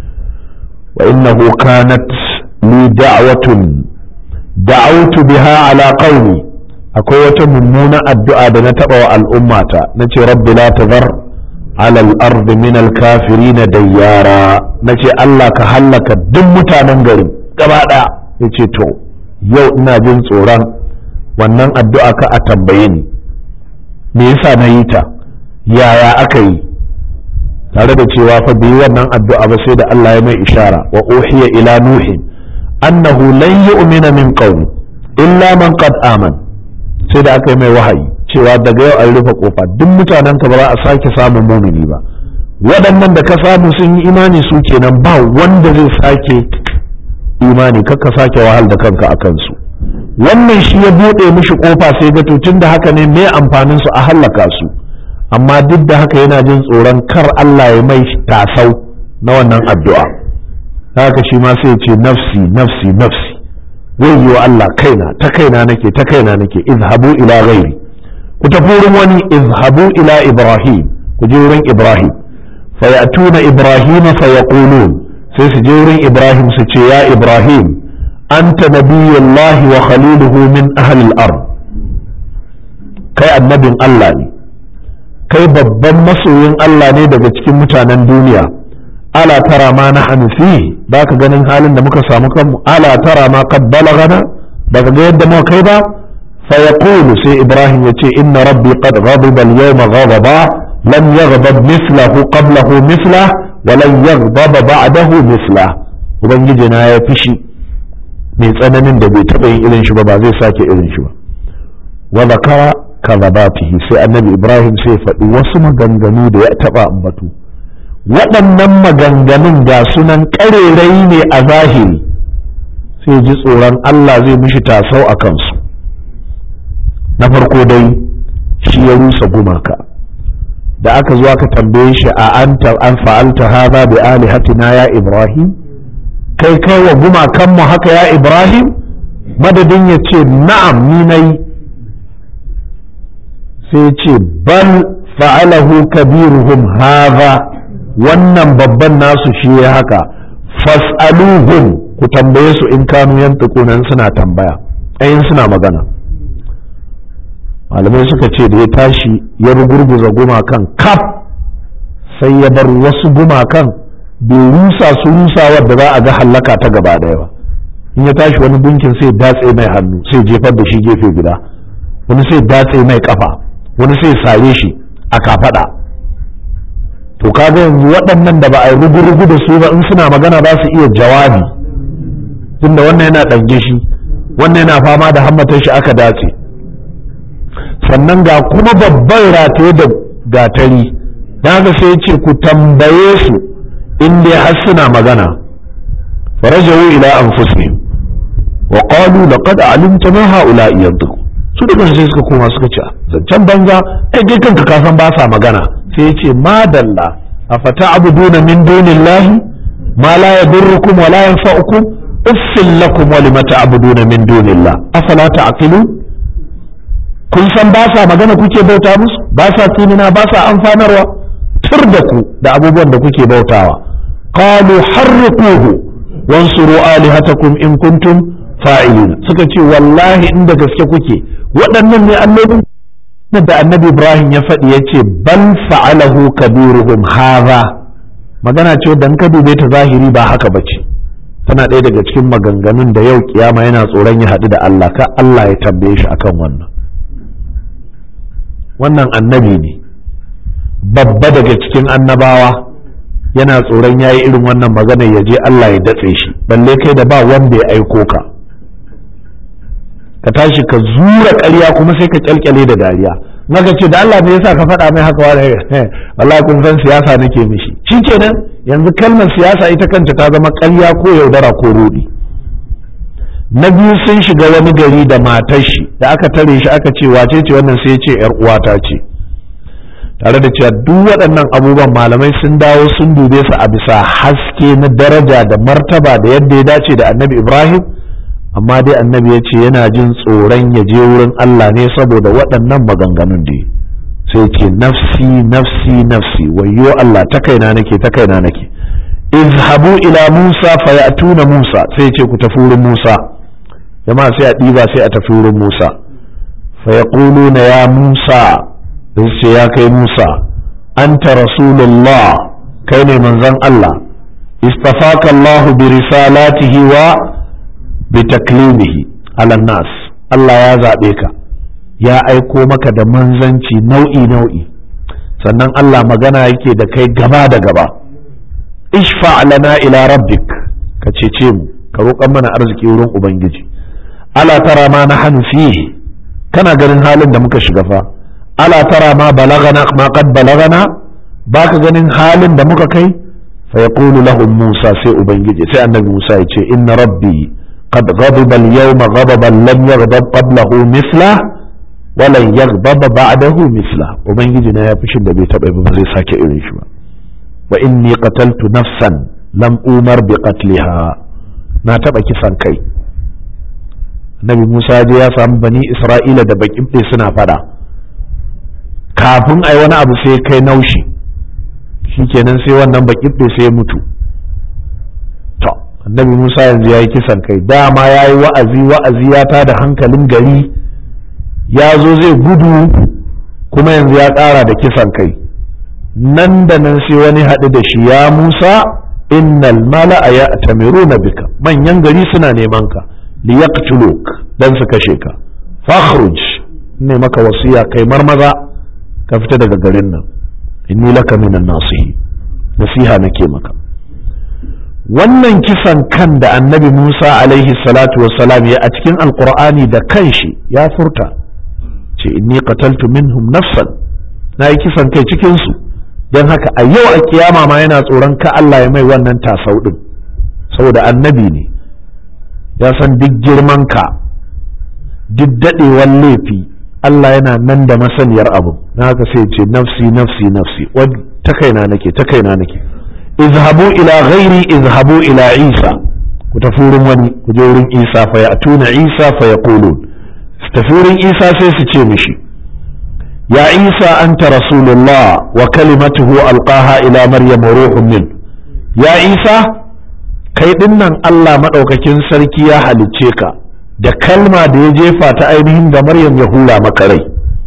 wa innahu kanat li da'watun da'awtu biha ala qaumi akwai wata mummuna addu'a da na taba wa al'ummata nace rabbi la tazar على الأرض من الكافرين ديارا نجي الله كهلك دم mutanen garin gaba ɗaya ya ce to yau ina jin tsoron wannan addu'a ka a tambaye ni me yasa na yi ta yaya aka yi tare da cewa fa bai wannan addu'a ba sai da Allah ya mai ishara wa uhiya ila nuhin annahu lan yu'mina min qaumi illa man qad aman sai da aka yi mai wahayi cewa daga yau an rufe kofa duk mutanen ka ba za a sake samun mumini ba waɗannan da ka samu sun yi imani su kenan ba wanda zai sake imani kakka sake wahal da kanka a kansu wannan shi ya buɗe mishi kofa sai ga tun da haka ne me amfanin su a hallaka su amma duk da haka yana jin tsoron kar Allah ya mai tasau na wannan addu'a haka shi ma sai ce nafsi nafsi nafsi wayyo Allah kaina ta kaina nake ta kaina nake izhabu ila ghairi ku tafi wurin wani izhabu ila ibrahim ku je wurin ibrahim fa ya'tuna ibrahim fa yaqulun sai su je wurin ibrahim su ce ya ibrahim anta nabiyullahi wa khaliluhu min ahli al-ard kai annabin Allah ne kai babban masoyin Allah ne daga cikin mutanen duniya ala tara ma nahnu fi baka ganin halin da muka samu kanmu ala tara ma qad balagana baka ga yadda muka kai ba فيقول سي إبراهيم يتي إن ربي قد غضب اليوم غضبا لم يغضب مثله قبله مثله ولن يغضب بعده مثله ubangijina ya fishi mai tsananin da bai taɓa yin irin shi ba ba zai sake irin shi ba wa zakara kadhabatihi sai annabi ibrahim sai faɗi wasu maganganu da ya taɓa ambatu waɗannan maganganun ga sunan ƙarerai ne a zahiri sai ji tsoron allah zai mishi tasau a kansu na farko dai shi ya rusa gumaka da aka zo aka tambaye shi a anta an fa'alta hadha bi alihatina ya ibrahim kai kai wa gumakan mu haka ya ibrahim madadin ya ce na'am ni nayi sai ce bal fa'alahu kabiruhum hadha wannan babban nasu shi ya haka fas'aluhum ku tambaye su in kanu yan tukunan suna tambaya ayin suna magana malamai suka ce da ya tashi ya rugurguza gumakan kaf sai ya bar wasu gumakan bai rusa su rusawar da za a ga hallaka ta gaba daya ba in ya tashi wani gunkin sai datse mai hannu sai jefar da shi gefe guda wani sai datse mai kafa wani sai sare shi a kafada to kaga yanzu waɗannan da ba a yi rugu-rugu da su ba in suna magana ba su iya jawabi tunda wannan yana ɗange shi wannan yana fama da hammatar shi aka dace sannan ga kuma babban rataye da gatari na ga sai ce ku tambaye su in dai har suna magana farajawu ila anfusihim wa qalu laqad alimta ma haula'i yantiqu su da sai suka koma suka ce zancen banza kai kai kanka ka san ba sa magana sai ya ce madalla afata abuduna min dunillahi ma la yadurrukum wa la yanfa'ukum uffil lakum wa lima ta'buduna min dunillah afala ta'qilun kun san ba sa magana kuke bauta musu ba sa tunina ba sa amfanarwa tur da ku da abubuwan da kuke bautawa qalu harriquhu wansuru alihatakum in kuntum fa'ilin suka ce wallahi inda gaske kuke waɗannan ne allolin da annabi ibrahim ya faɗi ya ce bal fa'alahu kabiruhum hadha magana ce dan ka dube ta zahiri ba haka bace tana ɗaya daga cikin maganganun da yau kiyama yana tsoron ya haɗu da Allah ka Allah ya tambaye shi akan wannan wannan annabi ne babba daga cikin annabawa yana tsoron ya yi irin wannan magana ya je Allah ya datse shi balle kai da ba wanda ya aiko ka ka tashi ka zura ƙarya kuma sai ka kyalkyale da dariya maka ce da Allah ne yasa ka faɗa mai haka wani wallahi kun san siyasa nake mishi shikenan yanzu kalmar siyasa ita kanta ta zama ƙarya ko yaudara ko rudi na biyu sun shiga wani gari da matar shi da aka tare shi aka ce wace ce wannan sai ce yar uwata ce tare da cewa duk waɗannan abubuwan malamai sun dawo sun dube su a bisa haske na daraja da martaba da yadda ya dace da annabi ibrahim amma dai annabi ya ce yana jin tsoron ya je wurin allah ne saboda waɗannan maganganun da sai ce nafsi nafsi nafsi wayyo allah ta kaina nake ta kaina nake izhabu ila musa fayatuna musa sai ce ku tafi wurin musa jama'a sai a ɗiba sai a tafi wurin musa fayaquluna ya musa da ce ya kai Musa anta rasulullah kai ne manzon Allah istafaka Allah bi risalatihi wa bi taklimihi ala nas Allah ya zaɓe ka ya aiko maka da manzanci nau'i nau'i sannan Allah magana yake da kai gaba da gaba ishfa lana ila rabbik ka cece mu ka roƙan mana arziki wurin ubangiji ala tara ma na fihi kana ganin halin da muka shiga fa ala tara ma balagana ma qad balagana baka ganin halin da muka kai fa yaqulu lahum Musa sai ubangiji sai annabi Musa ya ce inna rabbi qad ghadiba al-yawma ghadaban lam yaghdab qablahu mithla wa lan yaghdab ba'dahu mithla ubangiji na ya fushin da bai taba ba zai sake irin shi ba wa inni qataltu nafsan lam umar bi qatliha na taba kisan kai annabi Musa je ya samu bani Isra'ila da bakin suna fada kafin a yi wani abu sai kai naushi shikenan sai wannan bakin sai ya mutu to annabi musa yanzu ya yi kisan kai dama ya yi wa'azi wa'azi ya ta da hankalin gari ya zo zai gudu kuma yanzu ya ƙara da kisan kai nan da nan sai wani haɗu da shi ya musa innal mala'a ya na bika manyan gari suna neman ka liyaqtuluk dan su kashe ka fakhruj ne maka wasiya kai marmaza ka fita daga garin nan inni laka minan nasihi nasiha nake maka wannan kisan kan da annabi Musa alaihi salatu wassalam ya a cikin alqur'ani da kanshi ya furta ce inni qataltu minhum nafsan na yi kisan kai cikin su don haka a yau a kiyama ma yana tsoron ka Allah ya mai wannan tasau din saboda annabi ne ya san duk girman ka duk daɗewan laifi Allah yana nan da masaniyar abu na haka sai ce nafsi nafsi nafsi ta kaina nake ta kaina nake izhabu ila ghairi izhabu ila isa ku tafi wurin wani ku je wurin isa fa ya'tuna isa fa yaqulun su tafi wurin isa sai su ce mishi ya isa anta rasulullah wa kalimatuhu alqaha ila maryam ruhun min ya isa kai ɗin nan Allah maɗaukakin sarki ya halicce ka da kalma da ya jefa ta ainihin da Maryam ya hura maka rai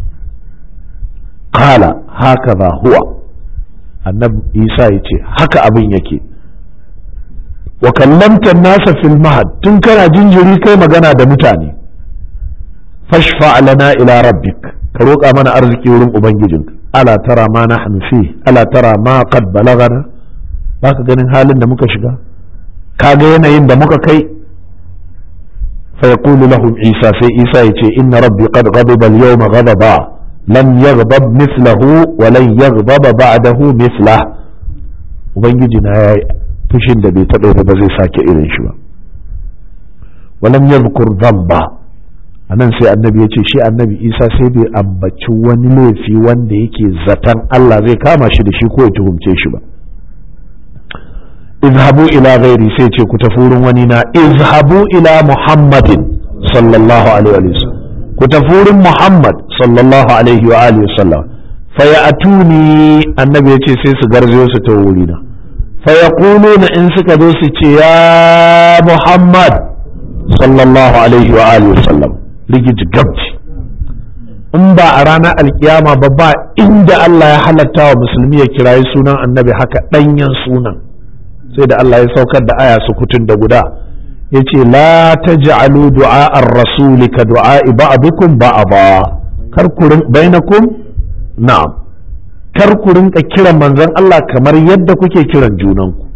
kala haka za huwa annabi Isa ya ce haka abin yake wa kallamta nasa fil mahad tun kana jinjiri kai magana da mutane fashfa lana ila rabbik ka roƙa mana arziki wurin ubangijinka ala tara ma nahnu fi ala tara ma qad balagana baka ganin halin da muka shiga kaga yanayin da muka kai fa yaqulu lahum isa sai isa yace inna rabbi qad ghadiba al-yawma ghadaba lam yaghdab mithlahu wa lan yaghdaba ba'dahu mithlah ubangiji na yayi fushin da bai taɓa ba zai sake irin shi ba wa lam yadhkur dhanba anan sai annabi ya ce shi annabi isa sai bai ambaci wani laifi wanda yake zaton Allah zai kama shi da shi ko ya tuhumce shi ba izhabu ila ghairi sai ce ku tafi wurin wani na izhabu ila muhammadin sallallahu alaihi wa sallam ku tafi wurin muhammad sallallahu alaihi wa alihi wasallam fa ya'tuni annabi ya ce sai su garzayo su ta wuri na fa yaquluna in suka zo su ce ya muhammad sallallahu alaihi wa alihi wasallam rigiji gabci in ba a ranar alkiyama ba ba inda Allah ya halatta wa musulmi ya kirayi sunan annabi haka ɗanyen sunan sai da Allah ya saukar da aya su kutun da guda ya ce la ta ja'alu du'a'ar rasuli ka du'a'i ba'dukum ba'aba kar ku bainakum na'am kar ku rinka kiran manzon Allah kamar yadda kuke kiran junanku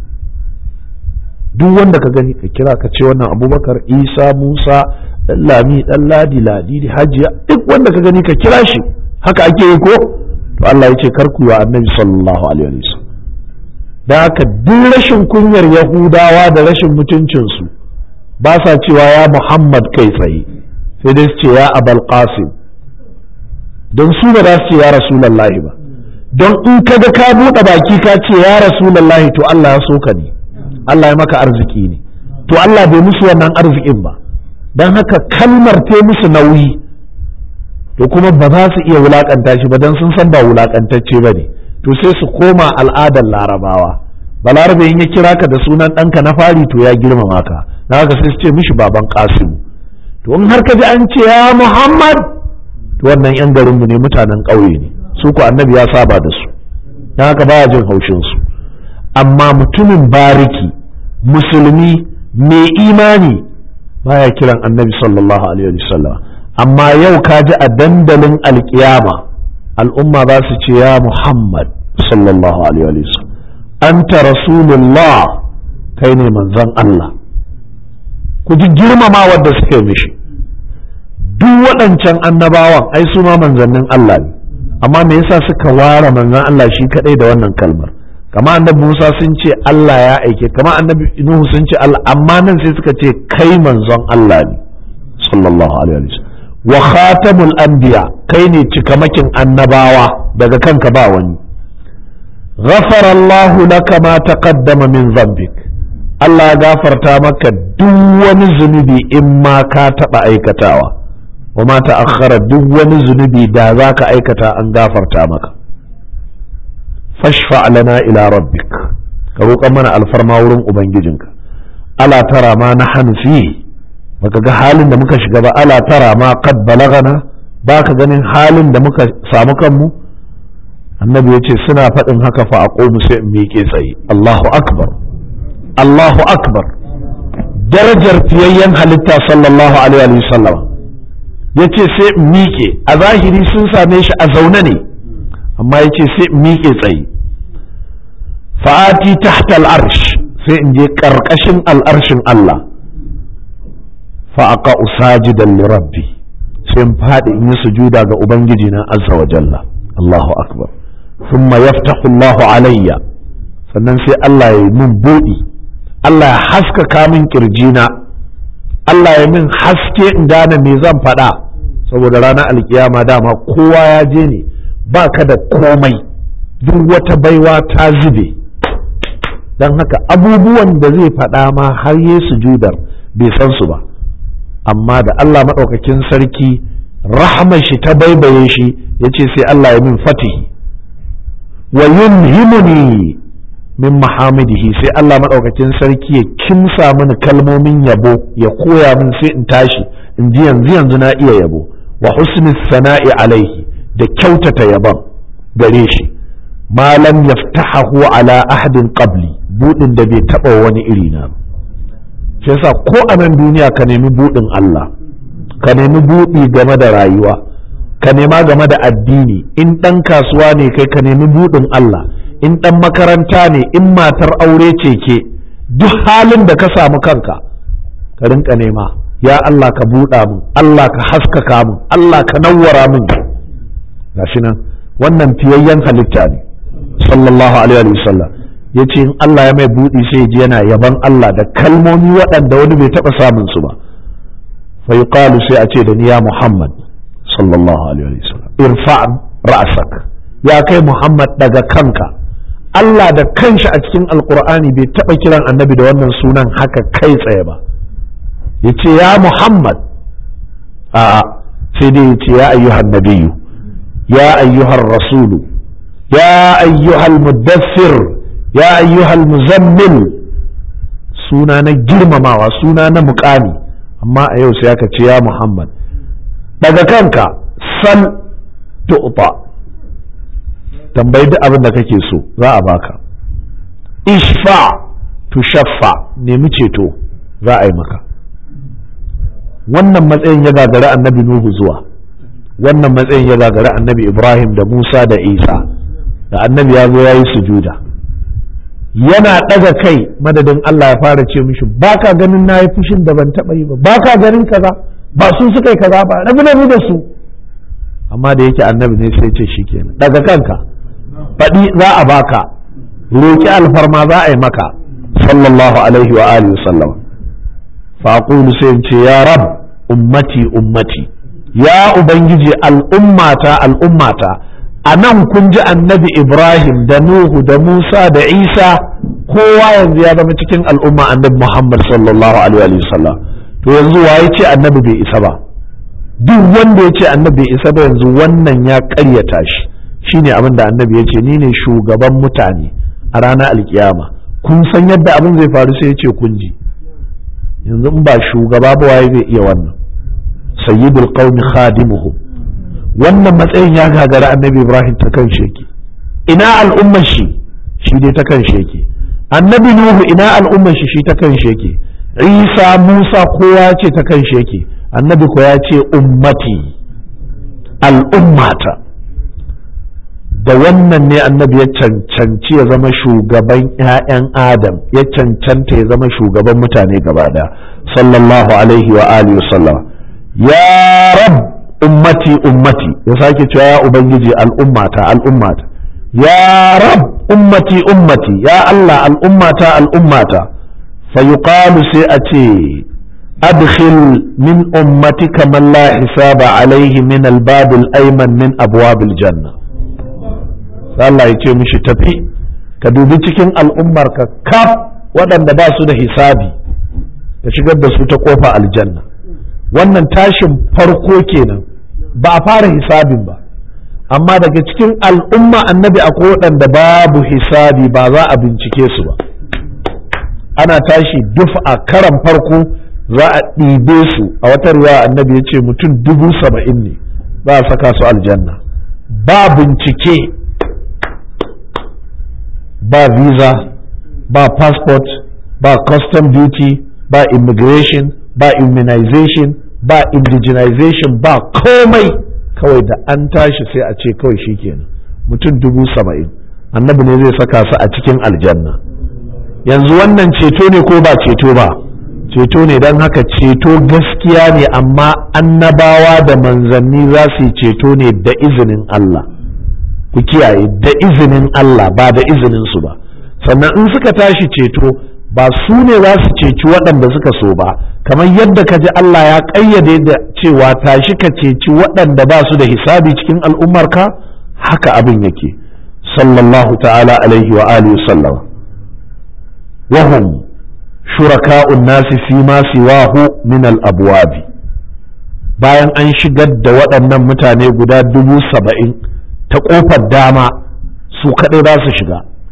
duk wanda ka gani ka kira ka ce wannan abubakar isa musa dan lami dan ladi ladi hajiya duk wanda ka gani ka kira shi haka ake yi ko to Allah ya ce kar ku wa annabi sallallahu alaihi wasallam da haka duk rashin kunyar yahudawa da rashin mutuncinsu ba sa cewa ya muhammad kai tsaye sai dai su ce ya abal qasim don su ba za su ce ya rasulallahi ba don in ka ga ka buɗe baki ka ce ya rasulallahi to Allah ya so ka ne Allah ya maka arziki ne to Allah bai musu wannan arzikin ba don haka kalmar ta musu nauyi to kuma ba za su iya wulakanta shi ba don sun san ba wulakantacce ba ne to sai su koma al'adar larabawa balarabe in ya kira ka da sunan ɗanka na fari to ya girmama ka na haka sai su ce mishi baban kasimu to in har ka ji an ce ya muhammad to wannan yan garinmu ne mutanen ƙauye ne su ko annabi ya saba da su na haka baya jin haushin su amma mutumin bariki musulmi mai imani baya kiran annabi sallallahu alaihi wasallam amma yau ka ji a dandalin alkiyama al'umma za su ce ya muhammad sallallahu alaihi wasallam anta rasulullah kai ne manzon Allah ku ji girmama wadda suke mishi duk waɗancan annabawan ai su ma manzannin Allah ne amma me yasa suka ware manzon Allah shi kadai da wannan kalmar kama annabi Musa sun ce Allah ya aike kama annabi Nuhu sun ce Allah amma nan sai suka ce kai manzon Allah ne sallallahu alaihi wasallam wa khatamul anbiya kai ne cikamakin annabawa daga kanka ba wani غفر الله لك ما تقدم من ذنبك Allah ya gafarta maka duk wani zunubi in ma ka taɓa aikatawa wa ma ta'akhkhara duk wani zunubi da za ka aikata an gafarta maka fashfa lana ila rabbik ka roƙa mana alfarma wurin ubangijinka ala tara ma na hanfi baka ga halin da muka shiga ba ala tara ma qad balagana ba ka ganin halin da muka samu kanmu annabi ya ce suna faɗin haka fa a sai in miƙe tsaye Allahu akbar Allahu akbar darajar fiyayyen halitta sallallahu alaihi wa sallam ya ce sai in miƙe a zahiri sun same shi a zaune ne amma ya ce sai in miƙe tsaye fa'ati tahta al'arsh sai in je ƙarƙashin al'arshin Allah fa'aqa usajidan li rabbi sai in faɗi in yi sujuda ga ubangiji na azza wa jalla Allahu akbar ثم يفتح الله علي sannan sai Allah ya yi min buɗi Allah ya haskaka min kirjina Allah ya min haske in gane me zan faɗa saboda ranar alkiyama dama kowa ya je ne ba ka da komai duk wata baiwa ta zube don haka abubuwan da zai faɗa ma har yi sujudar bai san su ba amma da Allah maɗaukakin sarki rahmar shi ta baibaye shi ya ce sai Allah ya min fatihi wa yulhimuni min mahamidihi sai Allah maɗaukakin sarki ya kimsa mini kalmomin yabo ya koya min sai in tashi in ji yanzu yanzu na iya yabo wa husni sana'i alaihi da kyautata yabon gare shi malam yaftahahu ala ahadin qabli budin da bai taba wani iri na shi yasa ko a nan duniya ka nemi budin Allah ka nemi budi game da rayuwa ka nema game da addini in ɗan kasuwa ne kai ka nemi budin Allah in ɗan makaranta ne in matar aure ce ke duk halin da ka samu kanka ka rinka nema ya Allah ka buɗa min Allah ka haskaka min Allah ka nawwara min gashi nan wannan fiyayyen halitta ne sallallahu alaihi wa sallam ya ce in Allah ya mai buɗi sai ji yana yaban Allah da kalmomi waɗanda wani bai taɓa samun su ba fa yuqalu sai a ce da ni ya Muhammad sallallahu alaihi wa sallam irfa ra'sak ya kai Muhammad daga kanka Allah da kanshi a cikin alkur'ani bai taɓa kiran annabi da wannan sunan haka kai tsaye ba ya ce ya Muhammad a sai dai ya ce ya ayyuhan nabiyu ya ayyuhan rasulu ya ayyuhal muddassir ya ayyuhal muzammil suna na girmamawa suna na mukami amma a yau sai aka ce ya Muhammad daga kanka sal tu'ta tambayi duk abin da kake so za a baka ishfa tushaffa nemi ceto za a yi maka wannan matsayin ya gagari annabi nuhu zuwa wannan matsayin ya gagari annabi ibrahim da musa da isa da annabi ya zo ya yi sujuda yana ɗaga kai madadin allah ya fara ce mishi ba ka ganin na yi fushin da ban taɓa yi ba ba ka ganin kaza ba su suka yi kaza ba rabu da su amma da yake annabi ne sai ce shi kenan daga kanka faɗi za a baka roƙi alfarma za a yi maka sallallahu alaihi wa alihi sallam faƙulu sai in ce ya rab ummati ummati ya ubangiji al'ummata al'ummata a nan kun ji annabi ibrahim da nuhu da musa da isa kowa yanzu ya zama cikin al'umma annabi muhammad sallallahu alaihi wa sallam to yanzu waye ce annabi bai isa ba duk wanda ya ce annabi bai isa ba yanzu wannan ya ƙaryata shi shine abin da annabi ya ce ni ne shugaban mutane a ranar alkiyama kun san yadda abin zai faru sai ya ce kun ji yanzu in ba shugaba ba waye zai iya wannan sayyidul qaumi khadimuhum wannan matsayin ya gagara annabi ibrahim ta kan yake ina al'ummar shi shi dai ta kan yake annabi nuhu ina al'ummar shi shi ta kan yake isa musa kowa ce ta kan yake annabi ko ya ce ummati al'ummata da wannan ne annabi ya cancanci ya zama shugaban 'ya'yan adam ya cancanta ya zama shugaban mutane gaba da sallallahu alaihi wa alihi sallam ya rab ummati ummati ya sake cewa ya ubangiji al'ummata al'ummata ya rab ummati ummati ya Allah al'ummata al'ummata fa yuqalu sai a ce adkhil min ummatika man la hisaba alaihi min al-bab al-ayman min abwab al-janna Allah ya ce mishi tafi ka dubi cikin al'ummarka kaf waɗanda ba su da hisabi ka shigar da su ta kofa aljanna wannan tashin farko kenan ba a fara hisabin ba amma daga cikin al'umma annabi akwai waɗanda babu hisabi ba za a bincike su ba ana tashi duf a karan farko za a ɗibe su a wata riwaya annabi ya ce mutum dubu saba'in ne za a saka su aljanna ba bincike ba visa ba passport ba custom duty ba immigration ba immunization ba indigenization ba komai kawai da an tashi sai a ce kawai shikenan mutum dubu saba'in annabi ne zai saka su a cikin aljanna yanzu wannan ceto ne ko ba ceto ba ceto ne don haka ceto gaskiya ne amma annabawa da manzanni za su yi ceto ne da izinin Allah ku kiyaye da izinin Allah ba da izinin su ba sannan in suka tashi ceto ba su ne za su ceci waɗanda suka so ba kamar yadda ka ji Allah ya ƙayyade da cewa tashi ka ceci waɗanda ba su da hisabi cikin al'ummarka haka abin yake sallallahu ta'ala alaihi wa alihi sallam wahum shuraka'un nasi fi ma siwahu min al-abwabi bayan an shigar da waɗannan mutane guda dubu saba'in ta ƙofar dama su kaɗai za su shiga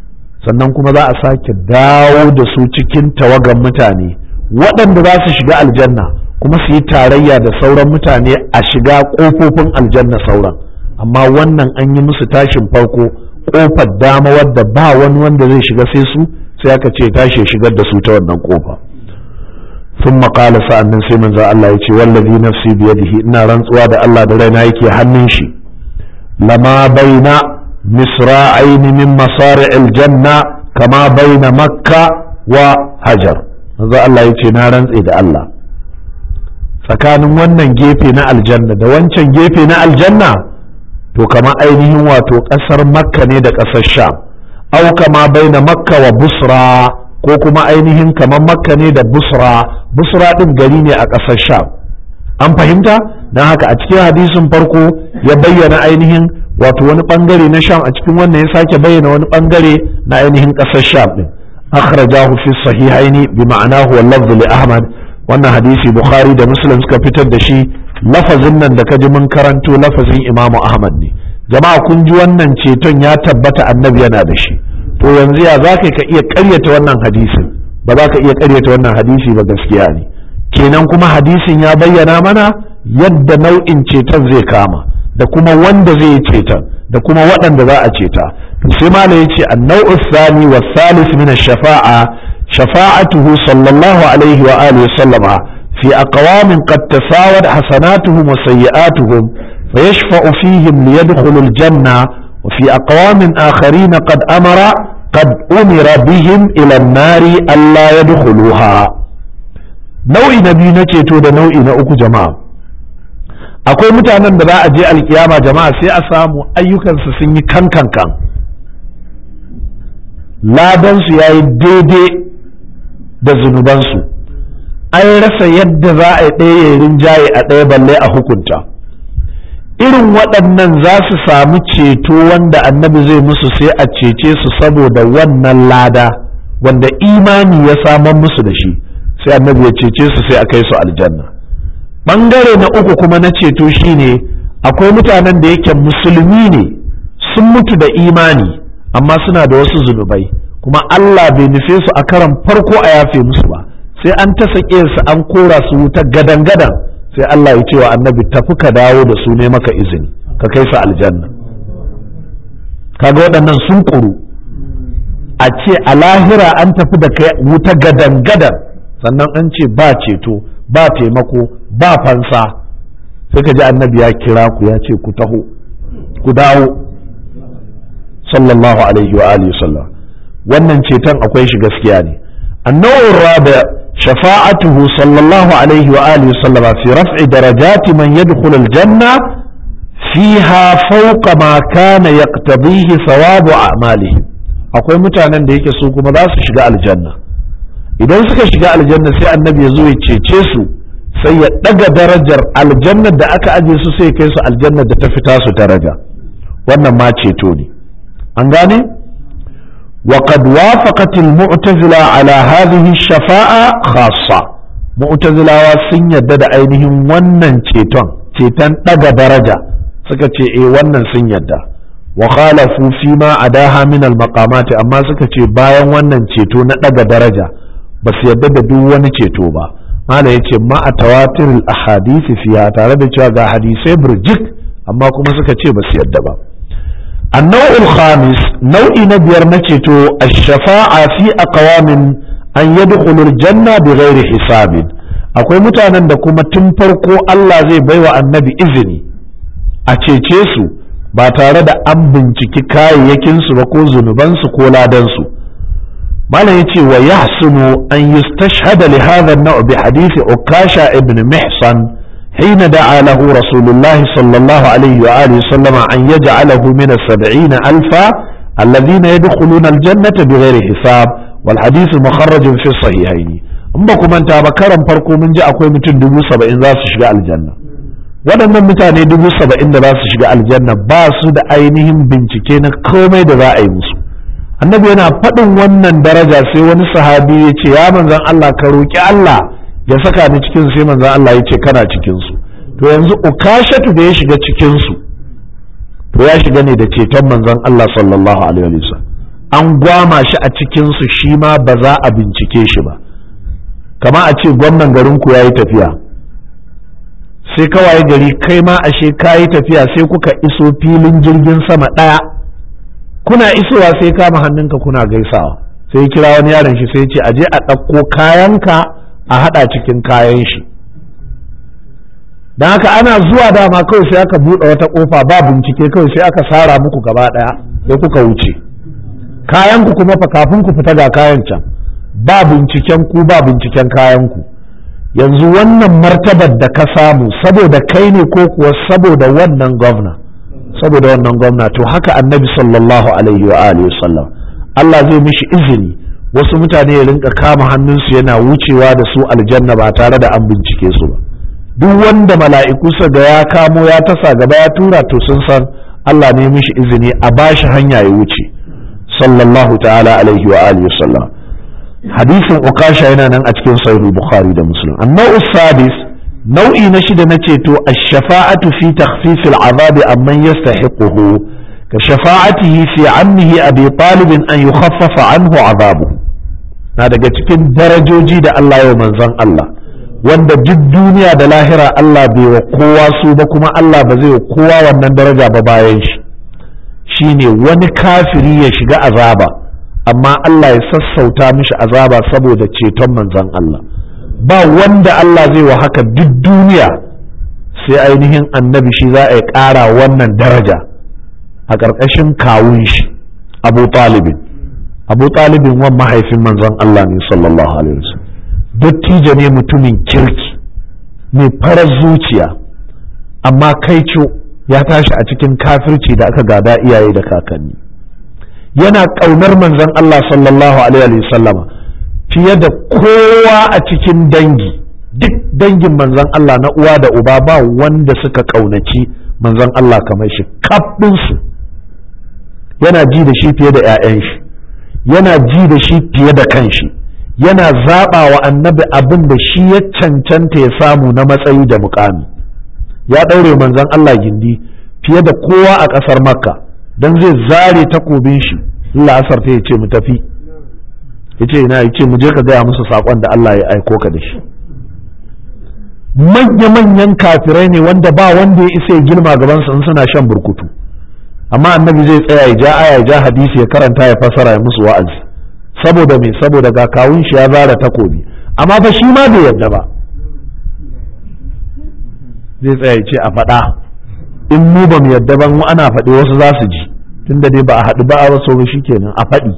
sannan kuma za a sake dawo da su cikin tawagan mutane waɗanda za su shiga aljanna kuma su yi tarayya da sauran mutane a shiga ƙofofin aljanna sauran amma wannan an yi musu tashin farko ƙofar dama wadda ba wani wanda zai shiga sai su sai aka ce tashi shigar da su ta wannan ƙofa sun maƙala sa'annan sai manzo Allah ya ce wallazi nafsi biyadihi ina rantsuwa da Allah da raina yake hannun shi lama baina misra'ain min masari'il janna kama baina makka wa hajar manzo Allah ya ce na rantse da Allah tsakanin wannan gefe na aljanna da wancan gefe na aljanna to kama ainihin wato ƙasar makka ne da ƙasar sham au kama baina makka wa busra ko kuma ainihin kamar makka ne da busra busra ɗin gari ne a ƙasar sham an fahimta don haka a cikin hadisin farko ya bayyana ainihin wato wani ɓangare na sham a cikin wannan ya sake bayyana wani ɓangare na ainihin ƙasar sham ɗin akhrajahu fi sahihaini bi ma'anahu wal lafz li ahmad wannan hadisi bukhari da muslim suka fitar da shi lafazin nan da kaji mun karanto lafazin imamu ahmad ne jama'a kun ji wannan ceton ya tabbata annabi yana da shi to yanzu ya za ka iya karyata wannan hadisin ba za ka iya karyata wannan hadisi ba gaskiya ne kenan kuma hadisin ya bayyana mana yadda nau'in ceton zai kama da kuma wanda zai yi ceton da kuma waɗanda za a ceta to sai malam yace an-naw'u thani wa thalith min ash-shafa'a shafa'atuhu sallallahu alaihi wa alihi wa sallama fi aqwamin qad tasawad hasanatuhum wa sayyi'atuhum فيشفع فيهم ليدخلوا الجنة وفي أقوام آخرين قد أمر قد أمر بهم إلى النار ألا يدخلوها nau'i na biyu na ceto da nau'i na uku jama'a akwai mutanen da za a je alkiyama jama'a sai a samu ayyukansu sun yi kan kan kan ladansu ya yi daidai da zunubansu an rasa yadda za a yi ɗaya rinjaye a ɗaya balle a hukunta irin waɗannan za su samu ceto wanda annabi zai musu sai a cece su saboda wannan lada wanda imani ya samar musu da shi sai annabi ya cece su sai a kai su aljanna ɓangare na uku kuma na ceto shine akwai mutanen da yake musulmi ne sun mutu da imani amma suna da wasu zunubai kuma Allah bai nufe su a karan farko a yafe musu ba sai an ta sake su an kora su wuta gadan-gadan sai Allah ya ce wa annabi tafi ka dawo da su ne maka izini ka kai su aljanna kaga waɗannan sun ƙuru a ce a lahira an tafi da kai wuta gadan-gadan sannan an ce ba ceto ba taimako ba fansa sai ka ji annabi ya kira ku ya ce ku taho ku dawo sallallahu alaihi wa alihi sallam wannan ceton akwai shi gaskiya ne annawar rabi شفاعته صلى الله عليه وآله وسلم في رفع درجات من يدخل الجنة فيها فوق ما كان يقتضيه ثواب أعمالهم akwai mutanen da yake su kuma za su shiga aljanna idan suka shiga aljanna sai annabi ya zo ya cece su sai ya ɗaga darajar aljannar da aka aje su sai kai su aljannar da ta fita su daraja wannan ma ceto ne an gane وقد وافقت المعتزلة على هذه الشفاعة خاصة معتزلة sun yadda da ainihin wannan ceton ceton ɗaga daraja suka ce eh wannan sun yadda wa khalafu fi ma adaha min al maqamati amma suka ce bayan wannan ceto na ɗaga daraja ba su yadda da duk wani ceto ba mala yace ma a tawatir al ahadisi fiya tare da cewa ga hadisai burjik amma kuma suka ce ba su yadda ba النوع الخامس نوع نبير نتيتو الشفاعة في أقوام أن يدخلوا الجنة بغير حساب akwai mutanen da kuma tun farko Allah zai baiwa annabi izini a cece su ba tare da an binciki kayayyakinsu ba ko zunubansu ko ladansu malam yace wa yahsunu an yustashhada li hadha an-naw' bi hadith ukasha ibn mihsan حين دعا له رسول الله صلى الله عليه وآله وسلم أن يجعله من السبعين ألفا الذين يدخلون الجنة بغير حساب والحديث مخرج في الصحيحين أما كما أنت بكرم فرقو من جاء أقوي متن دبو سبعين ذا سشغاء الجنة waɗannan mutane dubu saba'in da za su shiga aljanna ba su da ainihin bincike na komai da za a yi musu annabi yana faɗin wannan daraja sai wani sahabi ya ce ya manzan Allah ka roƙi Allah ya saka ni cikin sai manzan Allah ya ce kana cikin su to yanzu ukashatu da ya shiga cikin su to ya shiga ne da ceton manzan Allah sallallahu alaihi wasallam an gwama shi a cikinsu shi ma ba za a bincike shi ba kama a ce gwamnan garinku ya yi tafiya sai kawai gari kai ma ashe ka yi tafiya sai kuka iso filin jirgin sama ɗaya kuna isowa sai kama hannunka kuna gaisawa sai kira wani yaron shi sai ce aje a ɗauko kayanka a haɗa cikin kayan shi don haka ana zuwa dama kawai sai aka buɗe wata ƙofa ba bincike kawai sai aka sara muku gaba ɗaya sai kuka wuce kayanku kuma fa kafin ku fita ga kayan can ba binciken ku ba binciken kayanku yanzu wannan martabar da ka samu saboda kai ne ko kuwa saboda wannan gwamna saboda wannan gwamna to haka annabi sallallahu alaihi wa alihi sallam Allah zai mishi izini wasu mutane ya rinka kama hannunsu yana wucewa da su aljanna ba tare da an bincike su ba duk wanda mala'iku sa ga ya kamo ya tasa gaba ya tura to sun san Allah ne mishi izini a bashi hanya ya wuce sallallahu ta'ala alaihi wa alihi sallam hadisin ukasha yana nan a cikin sahih bukhari da muslim annau sadis nau'i na shida na ceto ash-shafa'atu fi takhfif al-'adhabi amman yastahiquhu ka shafa'atihi fi 'ammihi abi talib an yukhaffafa anhu 'adhabuhu na daga cikin darajoji da Allah ya manzon Allah wanda duk duniya da lahira Allah bai wa kowa su ba kuma Allah ba zai wa kowa wannan daraja ba bayan shi shine wani kafiri ya shiga azaba amma Allah ya sassauta mishi azaba saboda ceton manzon Allah ba wanda Allah zai wa haka duk duniya sai ainihin annabi shi za a ƙara wannan daraja a ƙarƙashin kawun shi abu talibin abu talibin wan mahaifin manzon Allah ne sallallahu alaihi wasallam dattijo ne mutumin kirki mai farar zuciya amma kaico ya tashi a cikin kafirci da aka gada iyaye da kakanni yana ƙaunar manzon Allah sallallahu alaihi wasallama fiye da kowa a cikin dangi duk dangin manzon Allah na uwa da uba ba wanda suka ƙaunaci manzon Allah kamar shi kaɗinsu yana ji da shi fiye da 'ya'yan shi yana ji da shi fiye da kanshi yana zaɓa wa annabi abin da shi ya cancanta ya samu na matsayi da mukami ya ɗaure manzon Allah gindi fiye da kowa a ƙasar makka don zai zare takobin shi la'asar ta ya ce mu tafi ya ce ina ya ce mu je ka gaya musu saƙon da Allah ya aiko ka da shi manya-manyan kafirai ne wanda ba wanda ya isa ya girma gabansu in suna shan burkutu amma annabi zai tsaya ya ja aya ya ja hadisi ya karanta ya fasara ya musu wa'azi saboda me saboda ga kawun shi ya zara takobi amma fa shi ma bai yadda ba zai tsaya ya ce a faɗa in mu ba mu yadda ba mu ana faɗi wasu za su ji tunda dai ba a haɗu ba a wasu ba kenan a faɗi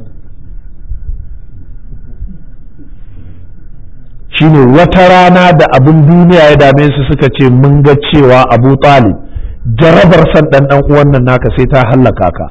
shine wata rana da abin duniya ya dame su suka ce mun ga cewa abu talib jarabar san ɗan ɗan uwan nan naka sai ta hallaka ka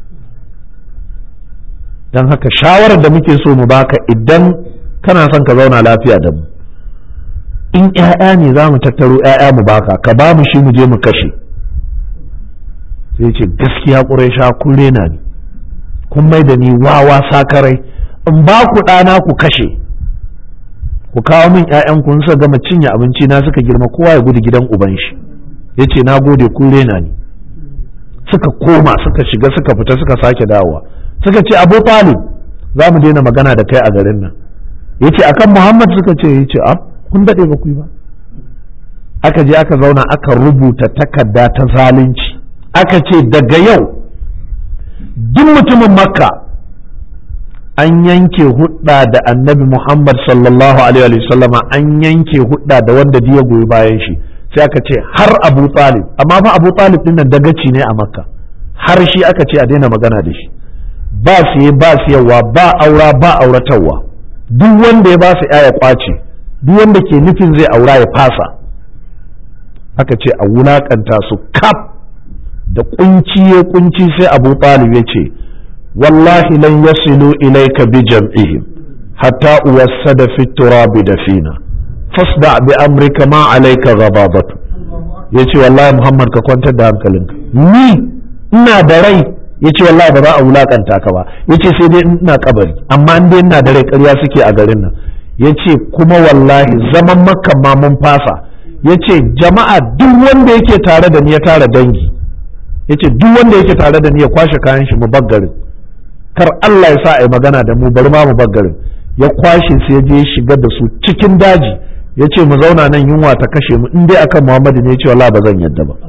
don haka shawarar da muke so mu baka idan kana son ka zauna lafiya da mu in ‘ya'ya ne za mu tattaro ‘ya'ya mu baka ka ba mu shi mu je mu kashe sai ce gaskiya ƙurai sha kun rena ni kun mai da ni wawa sakarai in ba ku ɗana ku kashe ku kawo min ‘ya'yan kun suka gama cinye abinci na suka girma kowa ya gudu gidan uban shi ya ce na gode kun rena ni suka koma suka shiga suka fita suka sake dawowa suka ce abu talib za mu daina magana da kai a garin nan ya ce akan muhammad suka ce ya ce kun daɗe ba ku yi ba aka je aka zauna aka rubuta takarda ta zalunci aka ce daga yau duk mutumin makka an yanke hudda da annabi muhammad sallallahu alaihi wasallama an yanke hudda da wanda ya goyi bayan shi sai aka ce har abu talib amma fa abu talib din nan dagaci ne a makka har shi aka ce a daina magana da shi ba siye ba siyarwa ba aura ba auratarwa duk wanda ya ba su ya kwace duk wanda ke nufin zai aura ya fasa aka ce a wulakanta su kaf da kunci ya kunci sai abu talib ya ce wallahi lan yasilu ilayka bi jam'ihim hatta uwassada fi turabi dafina fasda bi amrika ma alayka ghadabatu yace wallahi muhammad ka kwantar da hankalinka ni ina da rai yace wallahi ba za a wulakanta ka ba yace sai dai ina kabari amma in dai ina da rai ƙarya suke a garin nan yace kuma wallahi zaman makka ma mun fasa yace jama'a duk wanda yake tare da ni ya tara dangi yace duk wanda yake tare da ni ya kwashe kayan shi mu garin kar Allah ya sa a yi magana da mu bari ma mu bar garin ya kwashe su ya je shiga da su cikin daji ya ce mu zauna nan yunwa ta kashe mu in dai akan Muhammadu ne ya ce wallahi ba zan yadda ba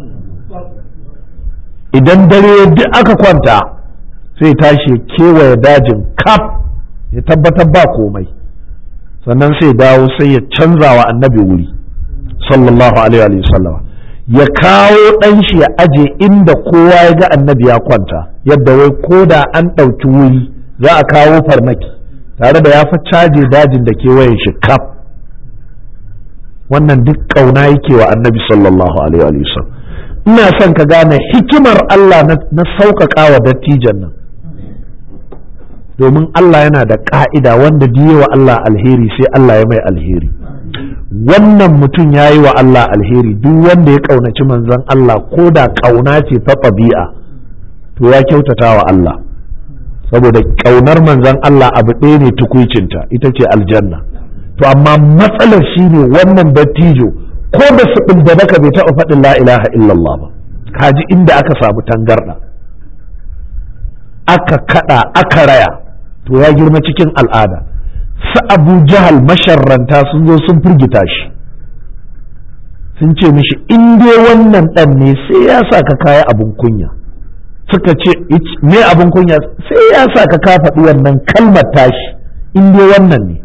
idan dare duk aka kwanta sai tashi ya kewaye dajin kaf ya tabbatar ba komai sannan sai dawo sai ya canza wa annabi wuri sallallahu alaihi wa sallam ya kawo ɗan shi ya aje inda kowa ya ga annabi ya kwanta yadda wai ko da an ɗauki wuri za a kawo farmaki tare da ya fi caje dajin da kewayen shi kaf wannan duk ƙauna yake wa annabi sallallahu alaihi wa sallam ina son ka gane hikimar Allah na sauƙaƙa wa dattijan nan domin Allah yana da ƙa'ida wanda wa Allah alheri sai Allah ya mai alheri wannan mutum ya yi wa Allah alheri duk wanda ya ƙaunaci manzon Allah ko da ƙauna ce ta ɗabi'a to ya kyautata wa Allah saboda ƙaunar manzon Allah abu ɗaya ne tukuicinta ita ce aljanna to amma matsalar shi ne wannan dattijo ko da su da baka bai taɓa faɗin la ilaha illallah ba kaji inda aka samu tangarɗa aka kaɗa aka raya to ya girma cikin al'ada su abu jahal masharranta sun zo sun firgita shi sun ce mishi in dai wannan ɗan ne sai ya sa ka kaya abin kunya suka ce me abin kunya sai ya sa ka ka faɗi wannan kalmar tashi in dai wannan ne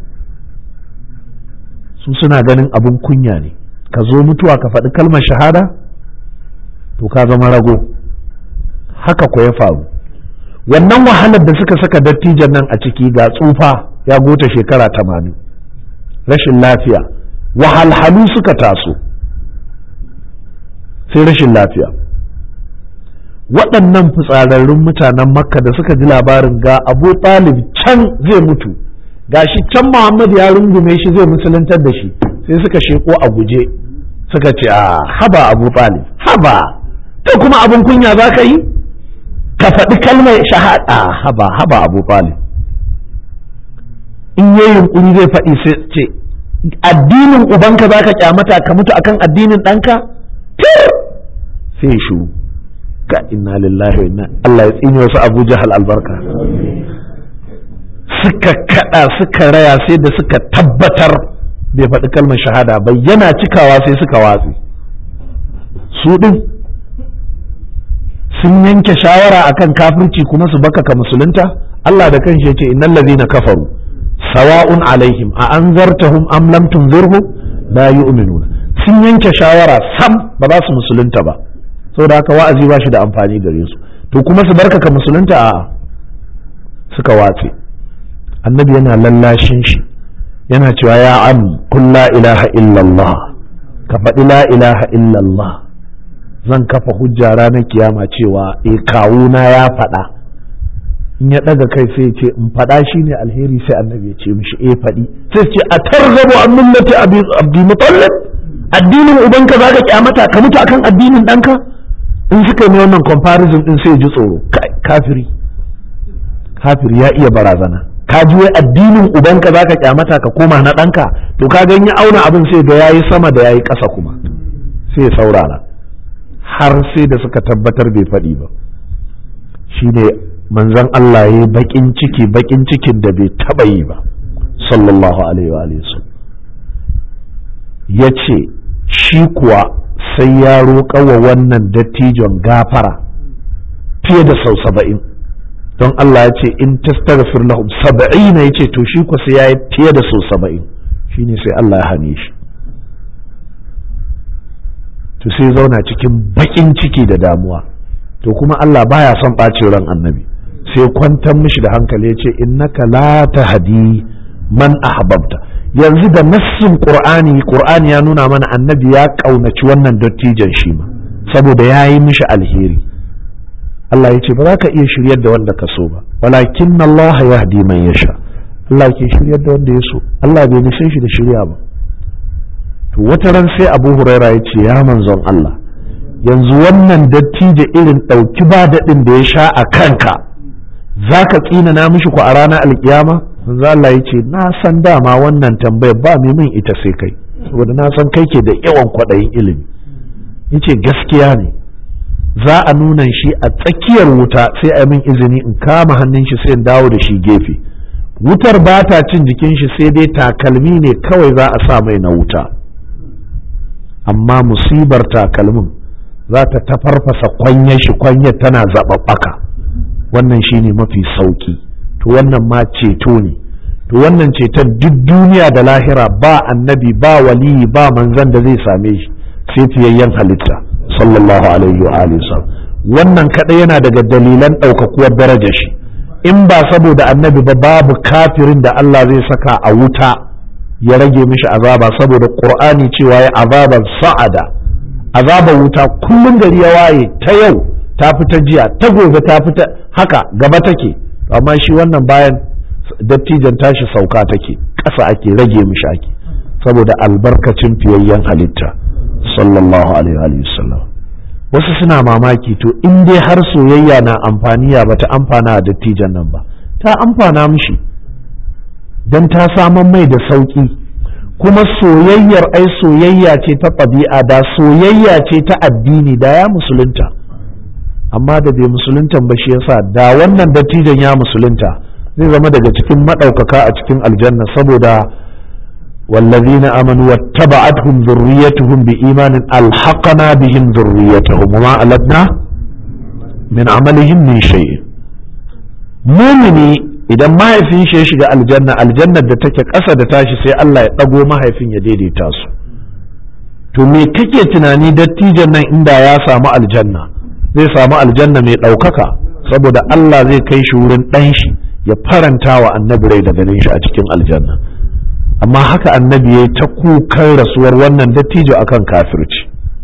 su suna ganin abin kunya ne ka zo mutuwa ka faɗi kalmar shahada to ka zama rago haka ko ya faru wannan wahalar da suka saka dattijan nan a ciki ga tsufa ya gota shekara tamanin rashin lafiya wahalhalu suka taso sai rashin lafiya waɗannan fitsararrun mutanen makka da suka ji labarin ga abu talib can zai mutu ga shi can muhammad ya rungume shi zai musuluntar da shi sai suka sheko a guje suka ce a haba abu talib haba to kuma abin kunya za ka yi ka faɗi kalmar shahada haba haba abu talib in yi yunkuri zai faɗi sai ce addinin ubanka za ka kyamata ka mutu akan addinin ɗanka sai shuru ka inna lillahi wa inna Allah ya tsini wasu abu jahal albarka suka kada suka raya sai da suka tabbatar bai faɗi kalmar shahada ba yana cikawa sai suka watsi su ɗin sun yanke shawara akan kafirci kuma su baka ka musulunta Allah da kanshi ya ce innal ladhina kafaru sawa'un alaihim a anzartahum am lam tunzirhum la yu'minuna sun yanke shawara sam ba za su musulunta ba saboda haka wa'azi ba shi da amfani gare su to kuma su barka ka musulunta a suka watse annabi yana lallashin shi yana cewa ya am kun la ilaha illallah ka faɗi la ilaha illallah zan kafa hujja ranar kiyama cewa e kawuna ya faɗa in ya ɗaga kai sai ce in faɗa shi ne alheri sai annabi ya ce mishi e faɗi sai ce a tarzabu an millati abdi mutallib addinin ubanka za ka kyamata ka mutu akan addinin ɗanka in suka yi wannan comparison din sai ji tsoro kafiri kafiri ya iya barazana ka ji wai addinin ubanka za ka kyamata ka koma na ɗanka to ka ganye auna abin sai da yayi sama da yayi ƙasa kuma sai saurara har sai da suka tabbatar bai faɗi ba shi ne manzon Allah ya yi baƙin ciki baƙin cikin da bai taɓa yi ba sallallahu alaihi wa ya ce shi kuwa sai ya roƙa wa wannan dattijon gafara fiye da sau saba'in don Allah ya ce in tastaghfir lahum saba'ina ya ce to shi kuwa sai ya yi fiye da sau saba'in shine sai Allah ya hane shi to sai zauna cikin baƙin ciki da damuwa to kuma Allah baya son ɓacin ran annabi sai kwantar mishi da hankali ya ce innaka la tahdi man ahbabta yanzu da nassin qur'ani qur'ani ya nuna mana annabi ya kaunaci wannan dattijan shi ma saboda ya yi mishi alheri Allah ya ce ba za ka iya shiryar da wanda ka so ba walakin Allah ya hadi man yasha Allah ke shiryar da wanda ya so Allah bai nufin shi da shirya ba to wata ran sai Abu Huraira ya ce ya manzon Allah yanzu wannan dattijo irin ɗauki ba daɗin da ya sha a kanka za ka tsina na mishi ku a ranar alkiyama manzo Allah ya ce na san dama wannan tambayar ba mai min ita sai kai saboda na san kai ke da yawan kwaɗayin ilimi yace gaskiya ne za a nuna shi a tsakiyar wuta sai a min izini in kama hannun shi sai in dawo da shi gefe wutar ba ta cin jikin shi sai dai takalmi ne kawai za a sa mai na wuta amma musibar takalmin za ta tafarfasa kwanyar shi kwanyar tana zaɓaɓɓaka wannan shi ne mafi sauki to wannan ma ceto ne to wannan ceton duk duniya da lahira ba annabi ba waliyi ba manzan da zai same shi sai fiyayyen halitta sallallahu alaihi wa alihi wannan kadai yana daga dalilan ɗaukakuwar darajar shi in ba saboda annabi ba babu kafirin da Allah zai saka a wuta ya rage mishi azaba saboda qur'ani cewa ya azaban sa'ada azaban wuta kullum gari ya waye ta yau ta fita jiya ta gobe ta fita haka gaba take amma shi wannan bayan dattijan tashi sauka take ƙasa ake rage mishi ake saboda albarkacin fiyayyen halitta sallallahu alaihi wa sallam wasu suna mamaki to in dai har soyayya na amfani ya bata amfana a dattijan nan ba ta amfana mishi don ta saman mai da sauƙi kuma soyayyar ai soyayya ce ta ɗabi'a da soyayya ce ta addini da ya musulunta amma da bai musuluntan ba shi yasa da wannan dattijan ya musulunta zai zama daga cikin maɗaukaka a cikin aljanna saboda والذين آمنوا واتبعتهم ذريتهم بإيمان ألحقنا بهم ذريتهم وما ألتنا من عملهم من شيء مؤمني idan mahaifin shi ya shiga aljanna aljannar da take ƙasa da tashi sai Allah ya ɗago mahaifin ya daidaita su to me kake tunani dattijan nan inda ya samu aljanna zai samu aljanna mai ɗaukaka saboda Allah zai kai shi wurin ɗan shi ya faranta wa annabi rai da ganin shi a cikin aljanna amma haka annabi ya ta kukan rasuwar wannan dattijo akan kafirci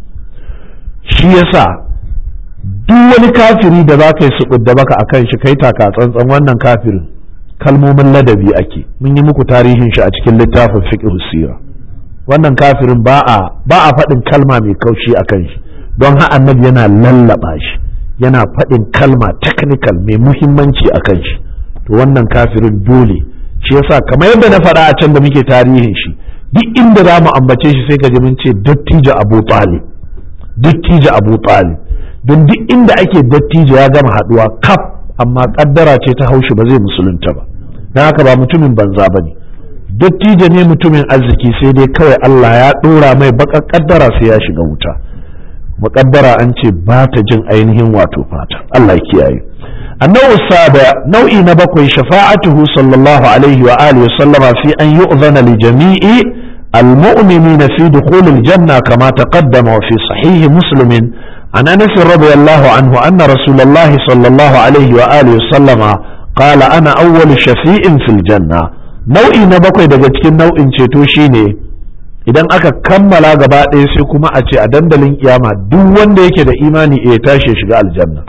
shi yasa duk wani kafiri da za ka yi su da baka akan shi kai taka tsantsan wannan kafirin kalmomin ladabi ake mun yi muku tarihin shi a cikin littafin fiqh sira wannan kafirin ba a ba a faɗin kalma mai kaushi akan shi don ha annabi yana lallaba shi yana faɗin kalma technical mai muhimmanci akan shi to wannan kafirin dole shi yasa kamar yadda na faɗa a can da muke tarihin shi duk inda za mu ambace shi sai ka ji mun ce dattijo abu talib dattijo abu talib don duk inda ake dattijo ya gama haɗuwa kaf amma kaddara ce ta haushi ba zai musulunta ba don haka ba mutumin banza ba ne dattijo ne mutumin arziki sai dai kawai Allah ya ɗora mai baƙar kaddara sai ya shiga wuta muƙaddara an ce ba ta jin ainihin wato fata Allah ya kiyaye النوع السابع نوع نبقي شفاعته صلى الله عليه وآله وسلم في أن يؤذن لجميع المؤمنين في دخول الجنة كما تقدم وفي صحيح مسلم عن أنس رضي الله عنه أن رسول الله صلى الله عليه وآله وسلم قال أنا أول شفيع في الجنة نوع نبقي دقتك نوع شيتوشيني idan aka kammala gaba ɗaya sai kuma a ce a dandalin kiyama duk wanda yake da imani ya tashi shiga aljanna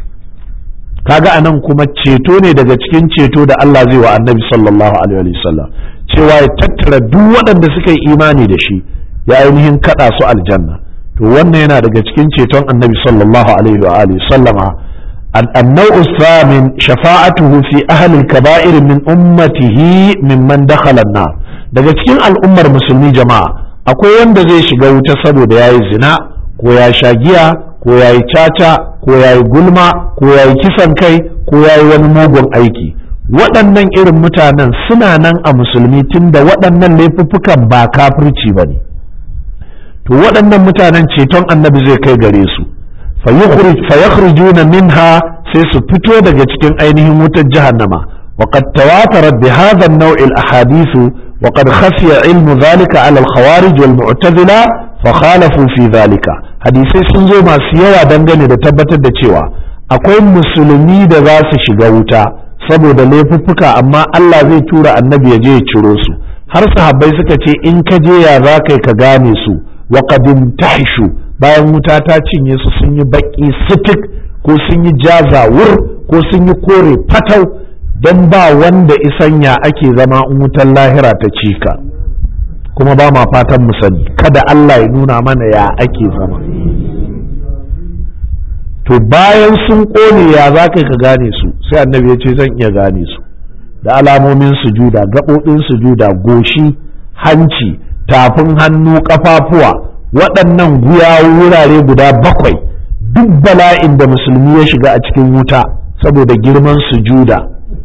kaga anan kuma ceto ne daga cikin ceto da Allah zai wa annabi sallallahu alaihi wasallam cewa ya tattara duk waɗanda suka yi imani da shi ya ainihin kaɗa su aljanna to wannan yana daga cikin ceton annabi sallallahu alaihi wa alihi sallama النوع الثامن شفاعته في أهل الكبائر من أمته ممن دخل النار daga cikin al'ummar musulmi jama'a akwai wanda zai shiga wuta saboda ya yi zina ko ya sha giya ko ya yi caca ko ya yi gulma ko ya yi kisan kai ko ya yi wani mugun aiki waɗannan irin mutanen suna nan a musulmi tunda waɗannan laifuffukan ba kafirci ba ne to waɗannan mutanen ceton annabi zai kai gare su fayakhrijuna minha sai su fito daga cikin ainihin wutar jahannama وقد تواترت بهذا النوع الأحاديث وقد خفي علم ذلك على الخوارج والمعتزلة فخالفوا في ذلك hadisai sun zo masu yawa dangane da tabbatar da cewa akwai musulmi da za su shiga wuta saboda laifuffuka amma Allah zai tura annabi ya je ya ciro su har sahabbai suka ce in ka je ya za kai ka gane su wa qadim tahishu bayan wuta ta cinye su sun yi baki sitik ko sun yi jazawur ko sun yi kore fatau don ba wanda isanya ake zama in wutan lahira ta cika kuma ba ma fatan mu sani kada Allah ya nuna mana ya ake zama to bayan sun ƙone ya za ka gane su sai annabi ya ce zan iya gane su da alamomin sujuda gaɓoɓin sujuda goshi hanci tafin hannu ƙafafuwa waɗannan guya wurare guda bakwai duk bala'in da musulmi ya shiga a cikin wuta saboda girman sujuda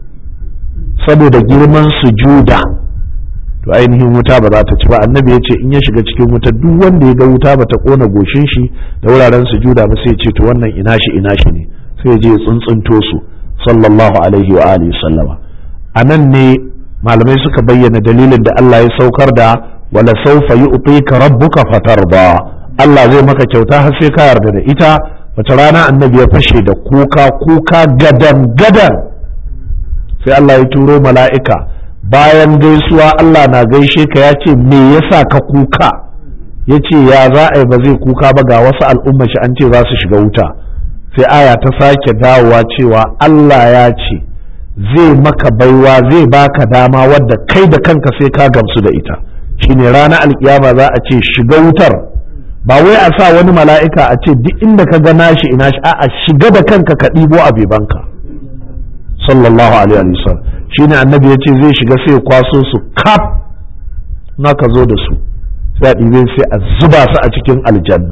saboda girman sujuda to ainihin wuta ba za ta ci ba annabi ya ce in ya shiga cikin wuta duk wanda ya ga wuta ba ta kona goshin shi da wuraren sujuda ba sai ce to wannan ina shi ina shi ne sai ya je ya tsuntsunto su sallallahu alaihi wa alihi sallama a nan ne malamai suka bayyana dalilin da Allah ya saukar da wala saufa yu'tika rabbuka fatarda Allah zai maka kyauta har sai ka yarda da ita wata rana annabi ya fashe da kuka kuka gadan gadan sai Allah ya turo mala'ika bayan gaisuwa Allah na gaishe ka ya ce me yasa ka kuka ya ce ya za a yi ba zai kuka ba ga wasu al'umma shi an ce za su shiga wuta sai aya ta sake dawowa cewa Allah ya ce zai maka baiwa zai baka dama wadda kai da kanka sai ka gamsu da ita shine ranar alkiyama za a ce shiga wutar ba wai a sa wani mala'ika a ce duk inda ka ga nashi ina shi a'a shiga da kanka ka ɗibo a bebanka sallallahu alaihi wa sallam shine annabi yace zai shiga sai ya kwaso su kaf na ka zo da su sai a ɗibe sai a zuba su a cikin aljanna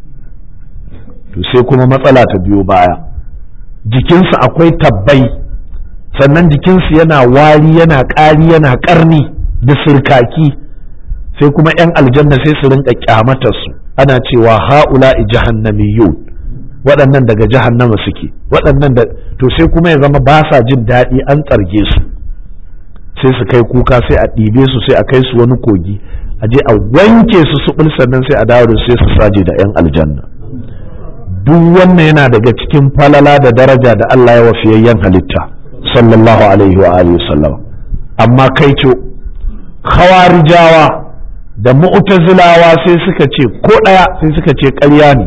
to sai kuma matsala ta biyo baya jikinsu akwai tabbai sannan jikinsu yana wari yana ƙari yana ƙarni da sirkaki sai kuma 'yan aljanna sai su rinka kyamatar su ana cewa ha'ula jahannamiyun waɗannan daga jahannama suke waɗannan da to sai kuma ya zama ba sa jin daɗi an tsarge su sai su kai kuka sai a ɗibe su sai a kai su wani kogi a je a wanke su su sannan sai a dawo da sai su saje da 'yan aljanna duk wannan yana daga cikin falala da daraja da Allah ya wafiyayyen halitta sallallahu alaihi wa alihi sallam amma kai ce khawarijawa da mu'tazilawa sai suka ce ko ɗaya sai suka ce ƙarya ne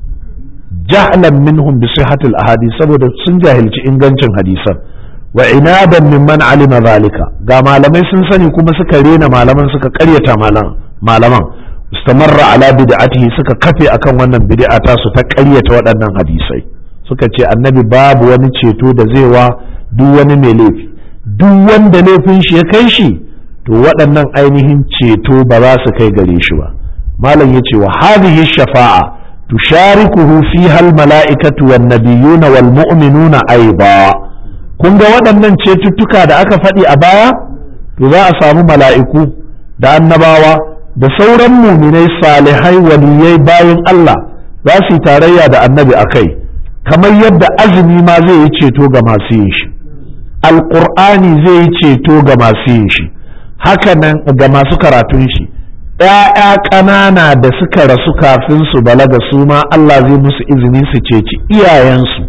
jahlan minhum bi sihhatil ahadith saboda sun jahilci ingancin hadisan wa inadan mimman alima zalika ga malamai sun sani kuma suka rena malaman suka ƙaryata malaman istamarra ala bid'atihi suka kafe akan wannan bid'a ta su ta ƙaryata waɗannan hadisai suka ce annabi babu wani ceto da zai wa duk wani mai laifi duk wanda laifin shi ya kai shi to waɗannan ainihin ceto ba za su kai gare shi ba malam yace wa hadhihi shafa'a tusharikuhu fiha al-mala'ikatu wan nabiyyuna wal mu'minuna aiba kun ga waɗannan cetuttuka da aka faɗi a baya to za a samu mala'iku da annabawa da sauran muminai salihai waliyai bayan Allah za su yi tarayya da annabi a kai kamar yadda azumi ma zai yi ceto ga masu yin shi alƙur'ani zai yi ceto ga masu yin shi hakanan ga masu karatun shi ‘ya'ya ƙanana da suka rasu kafin su balaga su ma Allah zai musu izini su ceci iyayensu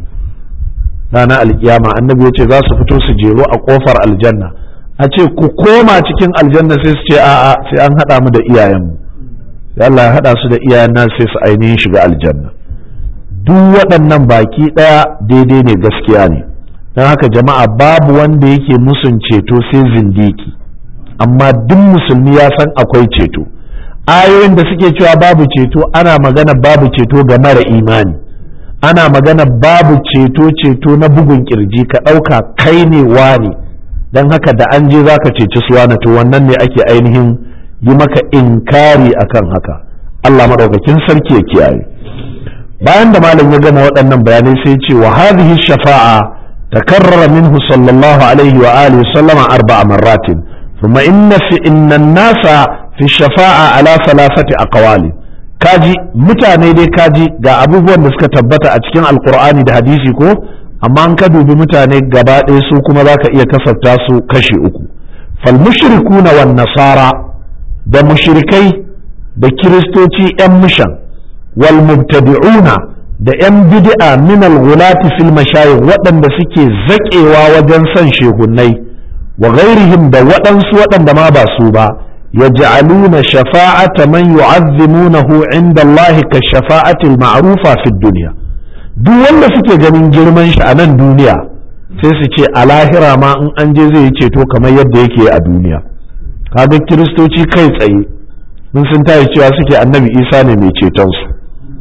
ranar alkiyama annabi ya ce za su fito su jero a ƙofar aljanna a ce ku koma cikin aljanna sai su ce a'a sai an haɗa mu da iyayenmu sai Allah ya haɗa su da iyayen nan sai su ainihin shiga aljanna duk waɗannan baki ɗaya daidai ne gaskiya ne don haka jama'a babu wanda yake musun ceto sai zindiki amma duk musulmi ya san akwai ceto ayoyin da suke cewa babu ceto ana magana babu ceto ga mara imani ana magana babu ceto ceto na bugun kirji ka ɗauka kai ne wani don haka da an je zaka ceci su wani to wannan ne ake ainihin yi maka inkari akan haka Allah maɗaukakin sarki ya kiyaye bayan da malam ya gama waɗannan bayanai sai ce wa hadhihi shafa'a takarrara minhu sallallahu alaihi wa alihi sallama arba'a marratin thumma inna fi inna an-nasa fi shafa'a ala thalathati aqwali kaji mutane dai kaji ga abubuwan da suka tabbata a cikin alqur'ani da hadisi ko amma an ka dubi mutane gaba ɗaya su kuma za ka iya kasafta su kashi uku fal mushrikuna wan nasara da mushrikai da kiristoci yan mishan wal mubtadi'una da yan bid'a min al ghulati fil mashayikh waɗanda suke zaƙewa wajen son shehunnai wa ghairihim da waɗansu waɗanda ma ba su ba yaj'aluna shafa'ata man yu'azzimunahu 'inda Allah ka shafa'atil ma'rufa fid dunya duk wanda suke ganin girman shi a nan duniya sai su ce a lahira ma in an je zai yi ceto kamar yadda yake a duniya kaga kiristoci kai tsaye mun sun tayi cewa suke annabi isa ne mai ceton su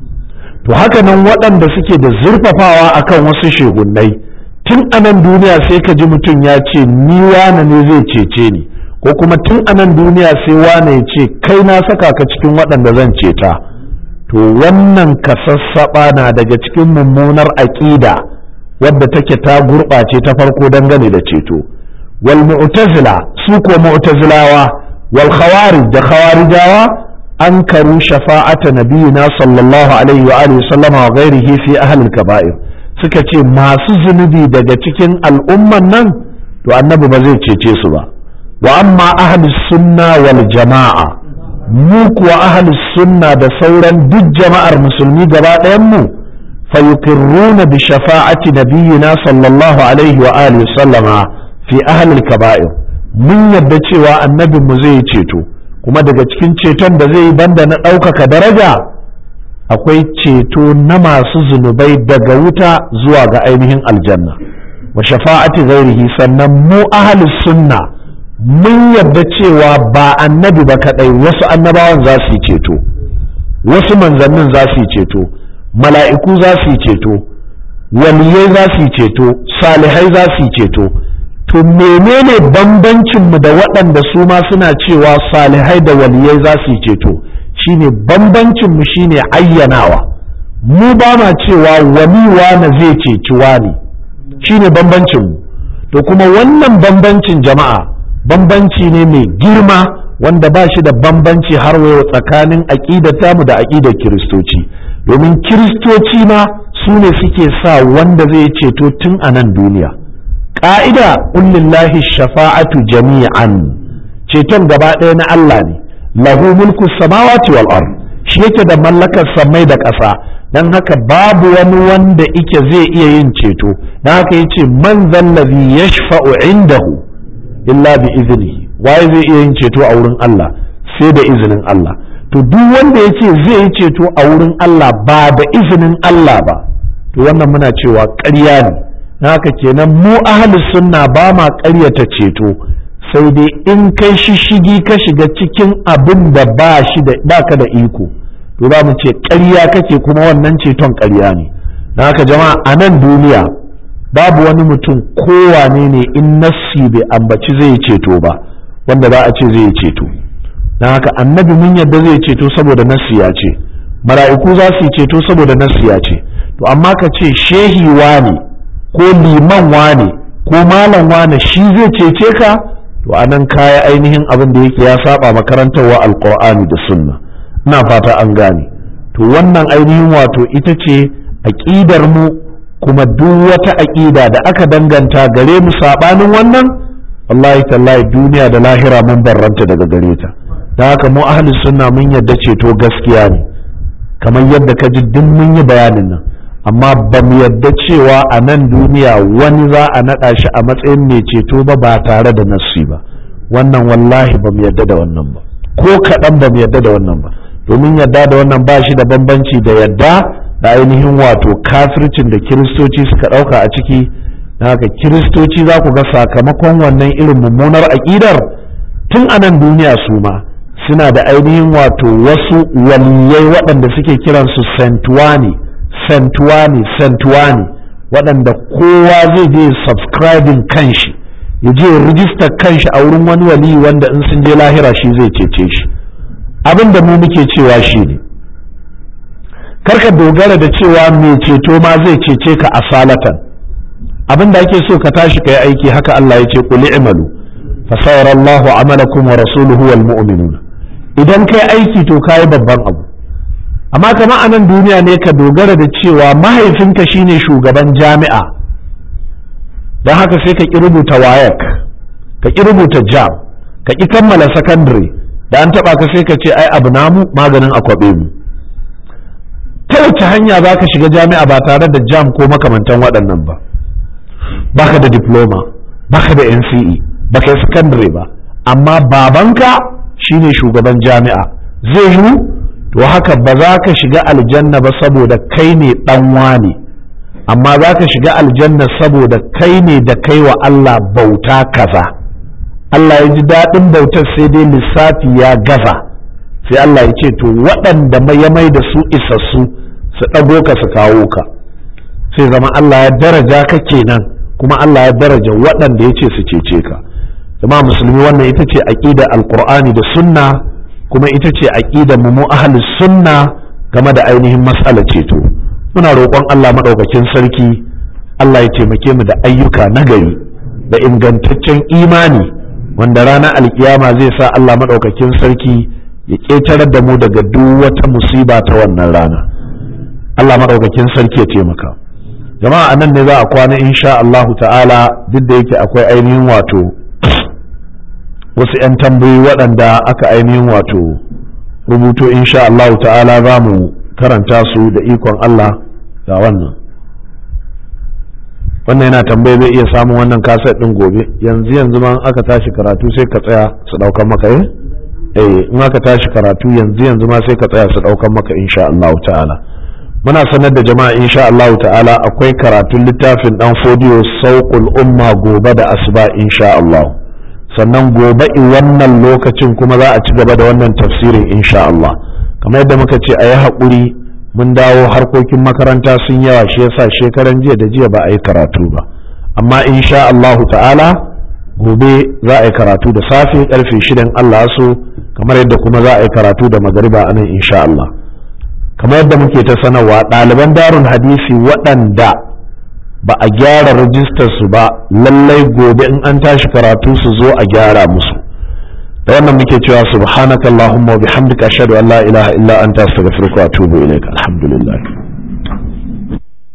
to haka nan waɗanda suke da zurfafawa akan wasu shegunnai tun a nan duniya sai ka ji mutum ya ce ni wane ne zai cece ni ko kuma tun a nan duniya sai wane ya ce kai na saka ka cikin waɗanda zan ceta to wannan kasassaɓa na daga cikin mummunar aƙida wadda take ta gurɓace ta farko dangane da ceto wal mu'tazila su ko mu'tazilawa wal khawarij da khawarijawa an karu shafa'ata nabiyina sallallahu alaihi wa alihi sallama wa ghairihi fi ahlil kaba'ir suka ce masu zunubi daga cikin al'umman nan to annabi ba zai cece su ba wa amma ahlus sunna wal jama'a mu kuwa ahlus sunna da sauran duk jama'ar musulmi gaba ɗayan mu فيقرون بشفاعة نبينا صلى الله عليه وآله وسلم في أهل الكبائر من yadda cewa annabin mu zai ceto kuma daga cikin ceton da zai yi banda na ɗaukaka daraja akwai ceto na masu zunubai daga wuta zuwa ga ainihin aljanna wa shafa'ati ghairihi sannan mu ahlus sunna mun yadda cewa ba annabi ba kadai wasu annabawan za su yi ceto wasu manzannin za su yi ceto mala'iku za su yi ceto waliyai za su yi ceto salihai za su yi ceto to menene bambancinmu da waɗanda su ma suna cewa salihai da waliyai za su yi ceto shine bambancinmu shine ayyanawa mu ba ma cewa wani wane zai ceci wani shine bambancinmu to kuma wannan bambancin jama'a bambanci ne mai girma wanda ba shi da bambanci har wayo tsakanin aƙidar mu da aƙidar kiristoci domin kiristoci ma su ne suke sa wanda zai ceto tun a nan duniya ƙa'ida ƙullillahi shafa'atu jami'an ceton gaba ɗaya na Allah ne lahu mulku samawati wal ard shi yake da mallakar samai da ƙasa dan haka babu wani wanda ike zai iya yin ceto dan haka yace man zallazi yashfa'u indahu illa bi iznihi waye zai iya yin ceto a wurin Allah sai da izinin Allah to duk wanda ya ce zai yi ceto a wurin Allah ba da izinin Allah ba to wannan muna cewa ƙarya ne na haka kenan mu ahalus sunna ba ma ƙaryata ceto sai dai in kai shishigi ka shiga cikin abin da ba shi da ba ka da iko to za mu ce ƙarya kake kuma wannan ceton ƙarya ne na haka jama'a a nan duniya babu wani mutum kowane ne in nassi bai ambaci zai ceto ba wanda za a ce zai ceto don haka annabi mun yadda zai ceto saboda nassi ya ce mala'iku za su ceto saboda nassi ya ce to amma ka ce shehi wane ko liman wane ko malam wane shi zai cece ka to anan kaya ainihin abin da yake ya saba makarantarwa alqur'ani da sunna ina fata an gane to wannan ainihin wato ita ce aqidar mu kuma duk wata aqida da aka danganta gare mu sabanin wannan wallahi tallahi duniya da lahira mun barranta daga gare ta da haka mu ahli sunna mun yadda ceto gaskiya ne kamar yadda ka ji duk mun yi bayanin nan amma ba mu yadda cewa a nan duniya wani za a naɗa shi a matsayin mai ceto ba ba tare da nassi ba wannan wallahi ba mu yadda da wannan ba ko kaɗan ba mu yadda da wannan ba domin yadda da wannan ba shi da bambanci da yadda da ainihin wato kafircin da kiristoci suka ɗauka a ciki na haka kiristoci za ku ga sakamakon wannan irin mummunar aƙidar tun a nan duniya su ma suna da ainihin wato wasu waliyai waɗanda suke kiransu santuwani santuwani santuwani waɗanda kowa zai je subscribing kanshi ya je rijistar kanshi a wurin wani wali wanda in sun je lahira shi zai cece shi abin da mu muke cewa shi ne karka dogara da cewa mai ceto ma zai cece ka a salatan abin da ake so ka tashi ka yi aiki haka Allah ya ce kuli imalu fasawar Allahu amalakum wa rasuluhu wal mu'minun idan kai aiki to kayi babban abu amma kama a nan duniya ne ka dogara da cewa mahaifinka shine shugaban jami'a don haka sai ka ƙi rubuta wayak ka ƙi rubuta jam ka ƙi kammala sakandare da an taɓa ka sai ka ce ai abu namu maganin akwabe mu ta wace hanya za ka shiga jami'a ba tare da jam ko makamantan waɗannan ba baka da diploma baka da nce baka yi sakandare ba amma babanka shine shugaban jami'a zai yiwu to haka ba za ka shiga aljanna ba saboda kai ne dan wane amma za ka shiga aljanna saboda kai ne da kai wa Allah bauta kaza Allah ya ji daɗin bautar sai dai lissafi ya gaza sai Allah ya ce to waɗanda ya mai da su isassu su ɗago ka su kawo ka sai zama Allah ya daraja ka kenan kuma Allah ya daraja waɗanda ya ce su cece ka jama'a musulmi wannan ita ce aqida alqur'ani da sunna kuma ita ce aqida mu mu ahlus sunna game da ainihin matsalar ceto muna roƙon Allah maɗaukakin sarki Allah ya taimake mu da ayyuka nagari da ingantaccen imani wanda ranar alkiyama zai sa Allah maɗaukakin sarki ya ƙetarar da mu daga duk wata musiba ta wannan rana Allah maɗaukakin sarki ya taimaka jama'a nan ne za a kwana insha Allahu ta'ala duk da yake akwai ainihin wato wasu 'yan tambayoyi waɗanda aka ainihin wato rubuto insha Allahu ta'ala za mu karanta su da ikon Allah ga wannan wannan yana tambaye zai iya samun wannan kaset ɗin gobe yanzu yanzu ma aka tashi karatu sai ka tsaya su ɗaukan maka eh eh in aka tashi karatu yanzu yanzu ma sai ka tsaya su ɗaukan maka insha Allah ta'ala muna sanar da jama'a insha Allah ta'ala akwai karatun littafin dan fodiyo sauqul umma gobe da asuba insha Allah sannan gobe in wannan lokacin kuma za a ci gaba da wannan tafsirin insha Allah kamar yadda muka ce a yi haƙuri mun dawo harkokin makaranta sun yawa shi yasa shekaran jiya da jiya ba a yi karatu ba amma insha Allahu ta'ala gobe za a yi karatu da safe karfe shidan Allah so kamar yadda kuma za a yi karatu da magariba a nan insha Allah kamar yadda muke ta sanarwa ɗaliban darun hadisi waɗanda ba a gyara rajistar su ba lallai gobe in an tashi karatu su zo a gyara musu da wannan muke cewa subhanakallahumma wa bihamdika ashhadu an la ilaha illa anta astaghfiruka wa atubu ilaik alhamdulillah